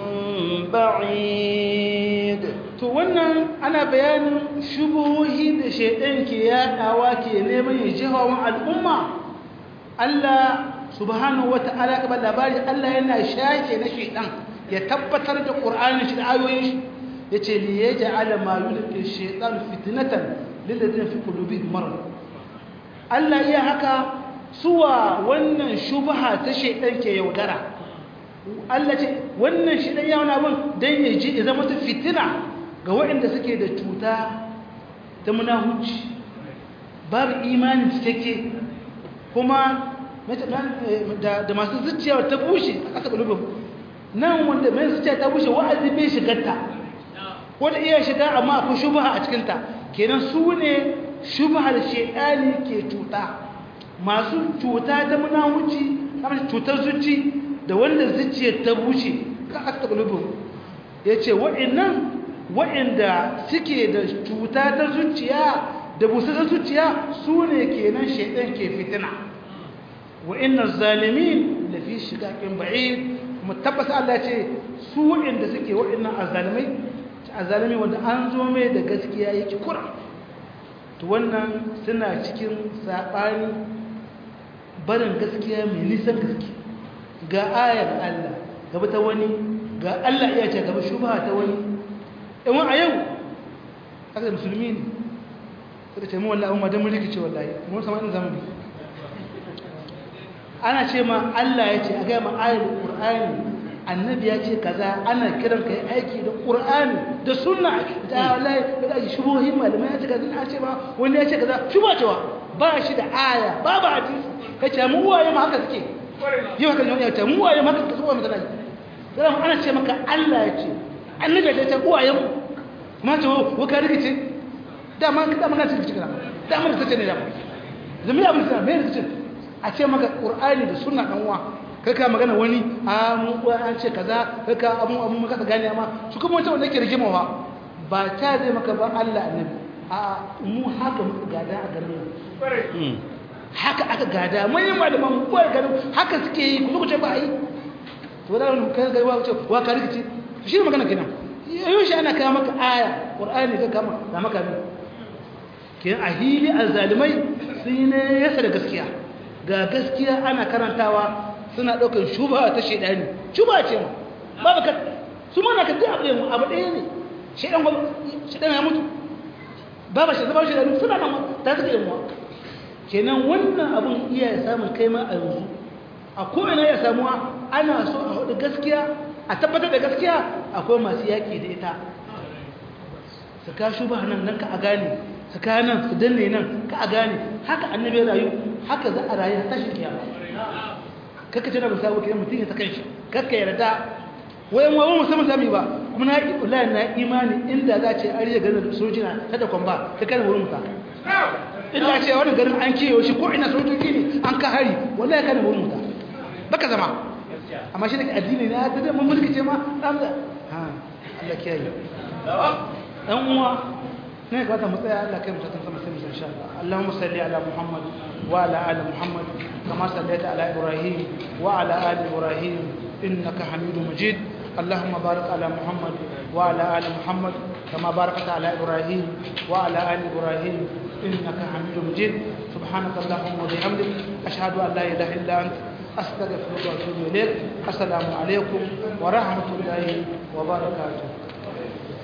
بعيد to wannan ana bayanin shubuhohi da shaidan ke yadawa ke neman ya jihawan al'umma Allah subhanahu wata'ala ka ba labari Allah yana shake na shaidan ya tabbatar da Qur'anin shi da ayoyin shi yace li yaj'ala ma yulqi shaytan fitnatan lil ladina fi qulubihim marad Allah iya haka suwa wannan shubha ta shaidan ke yaudara Allah ce wannan shaidan ya wani abin dan ya ji ya zama ta fitina ga waɗanda suke da cuta ta munahuci babu imanin cikakke kuma da masu zuciya ta bushe a ƙasa ƙulubin nan wanda mai zuciya ta bushe wa'azi bai shigarta wanda iya shiga amma akwai shubaha a cikinta kenan su ne shubahar shaidani ke cuta masu cuta ta munahuci cutar zuci da wanda zuciya ta bushe a ƙasa ƙulubin ya ce waɗannan waɗanda suke da cuta ta zuciya da busasar zuciya su ne kenan shaidan ke fitina wa'innan zalimin da fi shiga ƙin ba'i kuma tabbasa Allah ce su waɗanda suke waɗannan azalimai azalimi wanda an zo mai da gaskiya yake kura to wannan suna cikin saɓani barin gaskiya mai nisan gaske ga ayar Allah gaba ta wani ga Allah iya ce gaba shubha ta wani in a yau aka da musulmi ne suka ce mu wallahi amma dan mun rikice wallahi mun sama inda zamu bi ana ce ma Allah ya ce a ga ma ayatul qur'ani annabi ya ce kaza ana kiran kai aiki da qur'ani da sunna da wallahi da shubuhi malamai ya ce kaza a ce ma wanda ya ce kaza shuba cewa ba shi da aya babu hadisi kace mu uwaye ma haka suke yi haka ne ya ce mu uwaye ma haka suke mu tana sai ana ce maka Allah ya ce annabi ya ce uwaye mu kuma ce wa ka rikice da man da man ka rikice kana da man ta ce ne da zami abin sa me rikice a ce maka qur'ani da sunna dan uwa kai ka magana wani a mu an ce kaza kai ka amu amu maka gane amma su kuma wanda wanda yake rigimawa ba ta zai maka ba Allah annabi a mu haka muka gada a garin haka aka gada manyan malaman mu koyar garin haka suke yi ku ce ba yi to da wani kai ga wa ce wa ka rikici shi ne magana kenan yau shi ana kawo maka aya qur'ani ka kama da maka ne kin ahili azzalimai sun ne yasa da gaskiya ga gaskiya ana karantawa suna ɗaukar shuba ta shaidani shuba ce ma babu ka su mana ka duk abu ɗaya abu ɗaya ne shaidan shaidan ya mutu babu shi zaba shaidani suna nan ta suka yin kenan wannan abun iya samun kai ma a yanzu a ko'ina ya samuwa ana so a hudu gaskiya a tabbatar da gaskiya akwai masu yaƙi da ita su ka shuba nan nan ka a gane su ka nan su danne nan ka a gane haka annabi ya rayu haka za a rayu ta shi kiyama kakka ce na ba sabu kiyan mutum ya ta kanshi kakka yarda wayan wawan musamman sami ba kuma na yi ulayen na imani inda za ce ariya ganin sojina ta da kwamba ta kan wurin muta inda ce wani garin an kewa shi ko ina sojoji ne an ka hari wallahi kan wurin muta baka zama amma shi da addini ne ta da mun mulki ce ma dan da ha Allah kiyaye dan uwa ne ka ta mutsaya Allah kai mutatan sama sai mu insha Allah Allahumma salli ala Muhammad wa ala ali Muhammad kama sallaita ala Ibrahim wa ala ali Ibrahim innaka Hamidum Majid اللهم بارك على محمد وعلى ال محمد كما باركت على ابراهيم وعلى ال ابراهيم انك حميد مجيد سبحانك اللهم وبحمدك اشهد ان لا اله الا انت استغفرك واتوب اليك السلام عليكم ورحمه الله وبركاته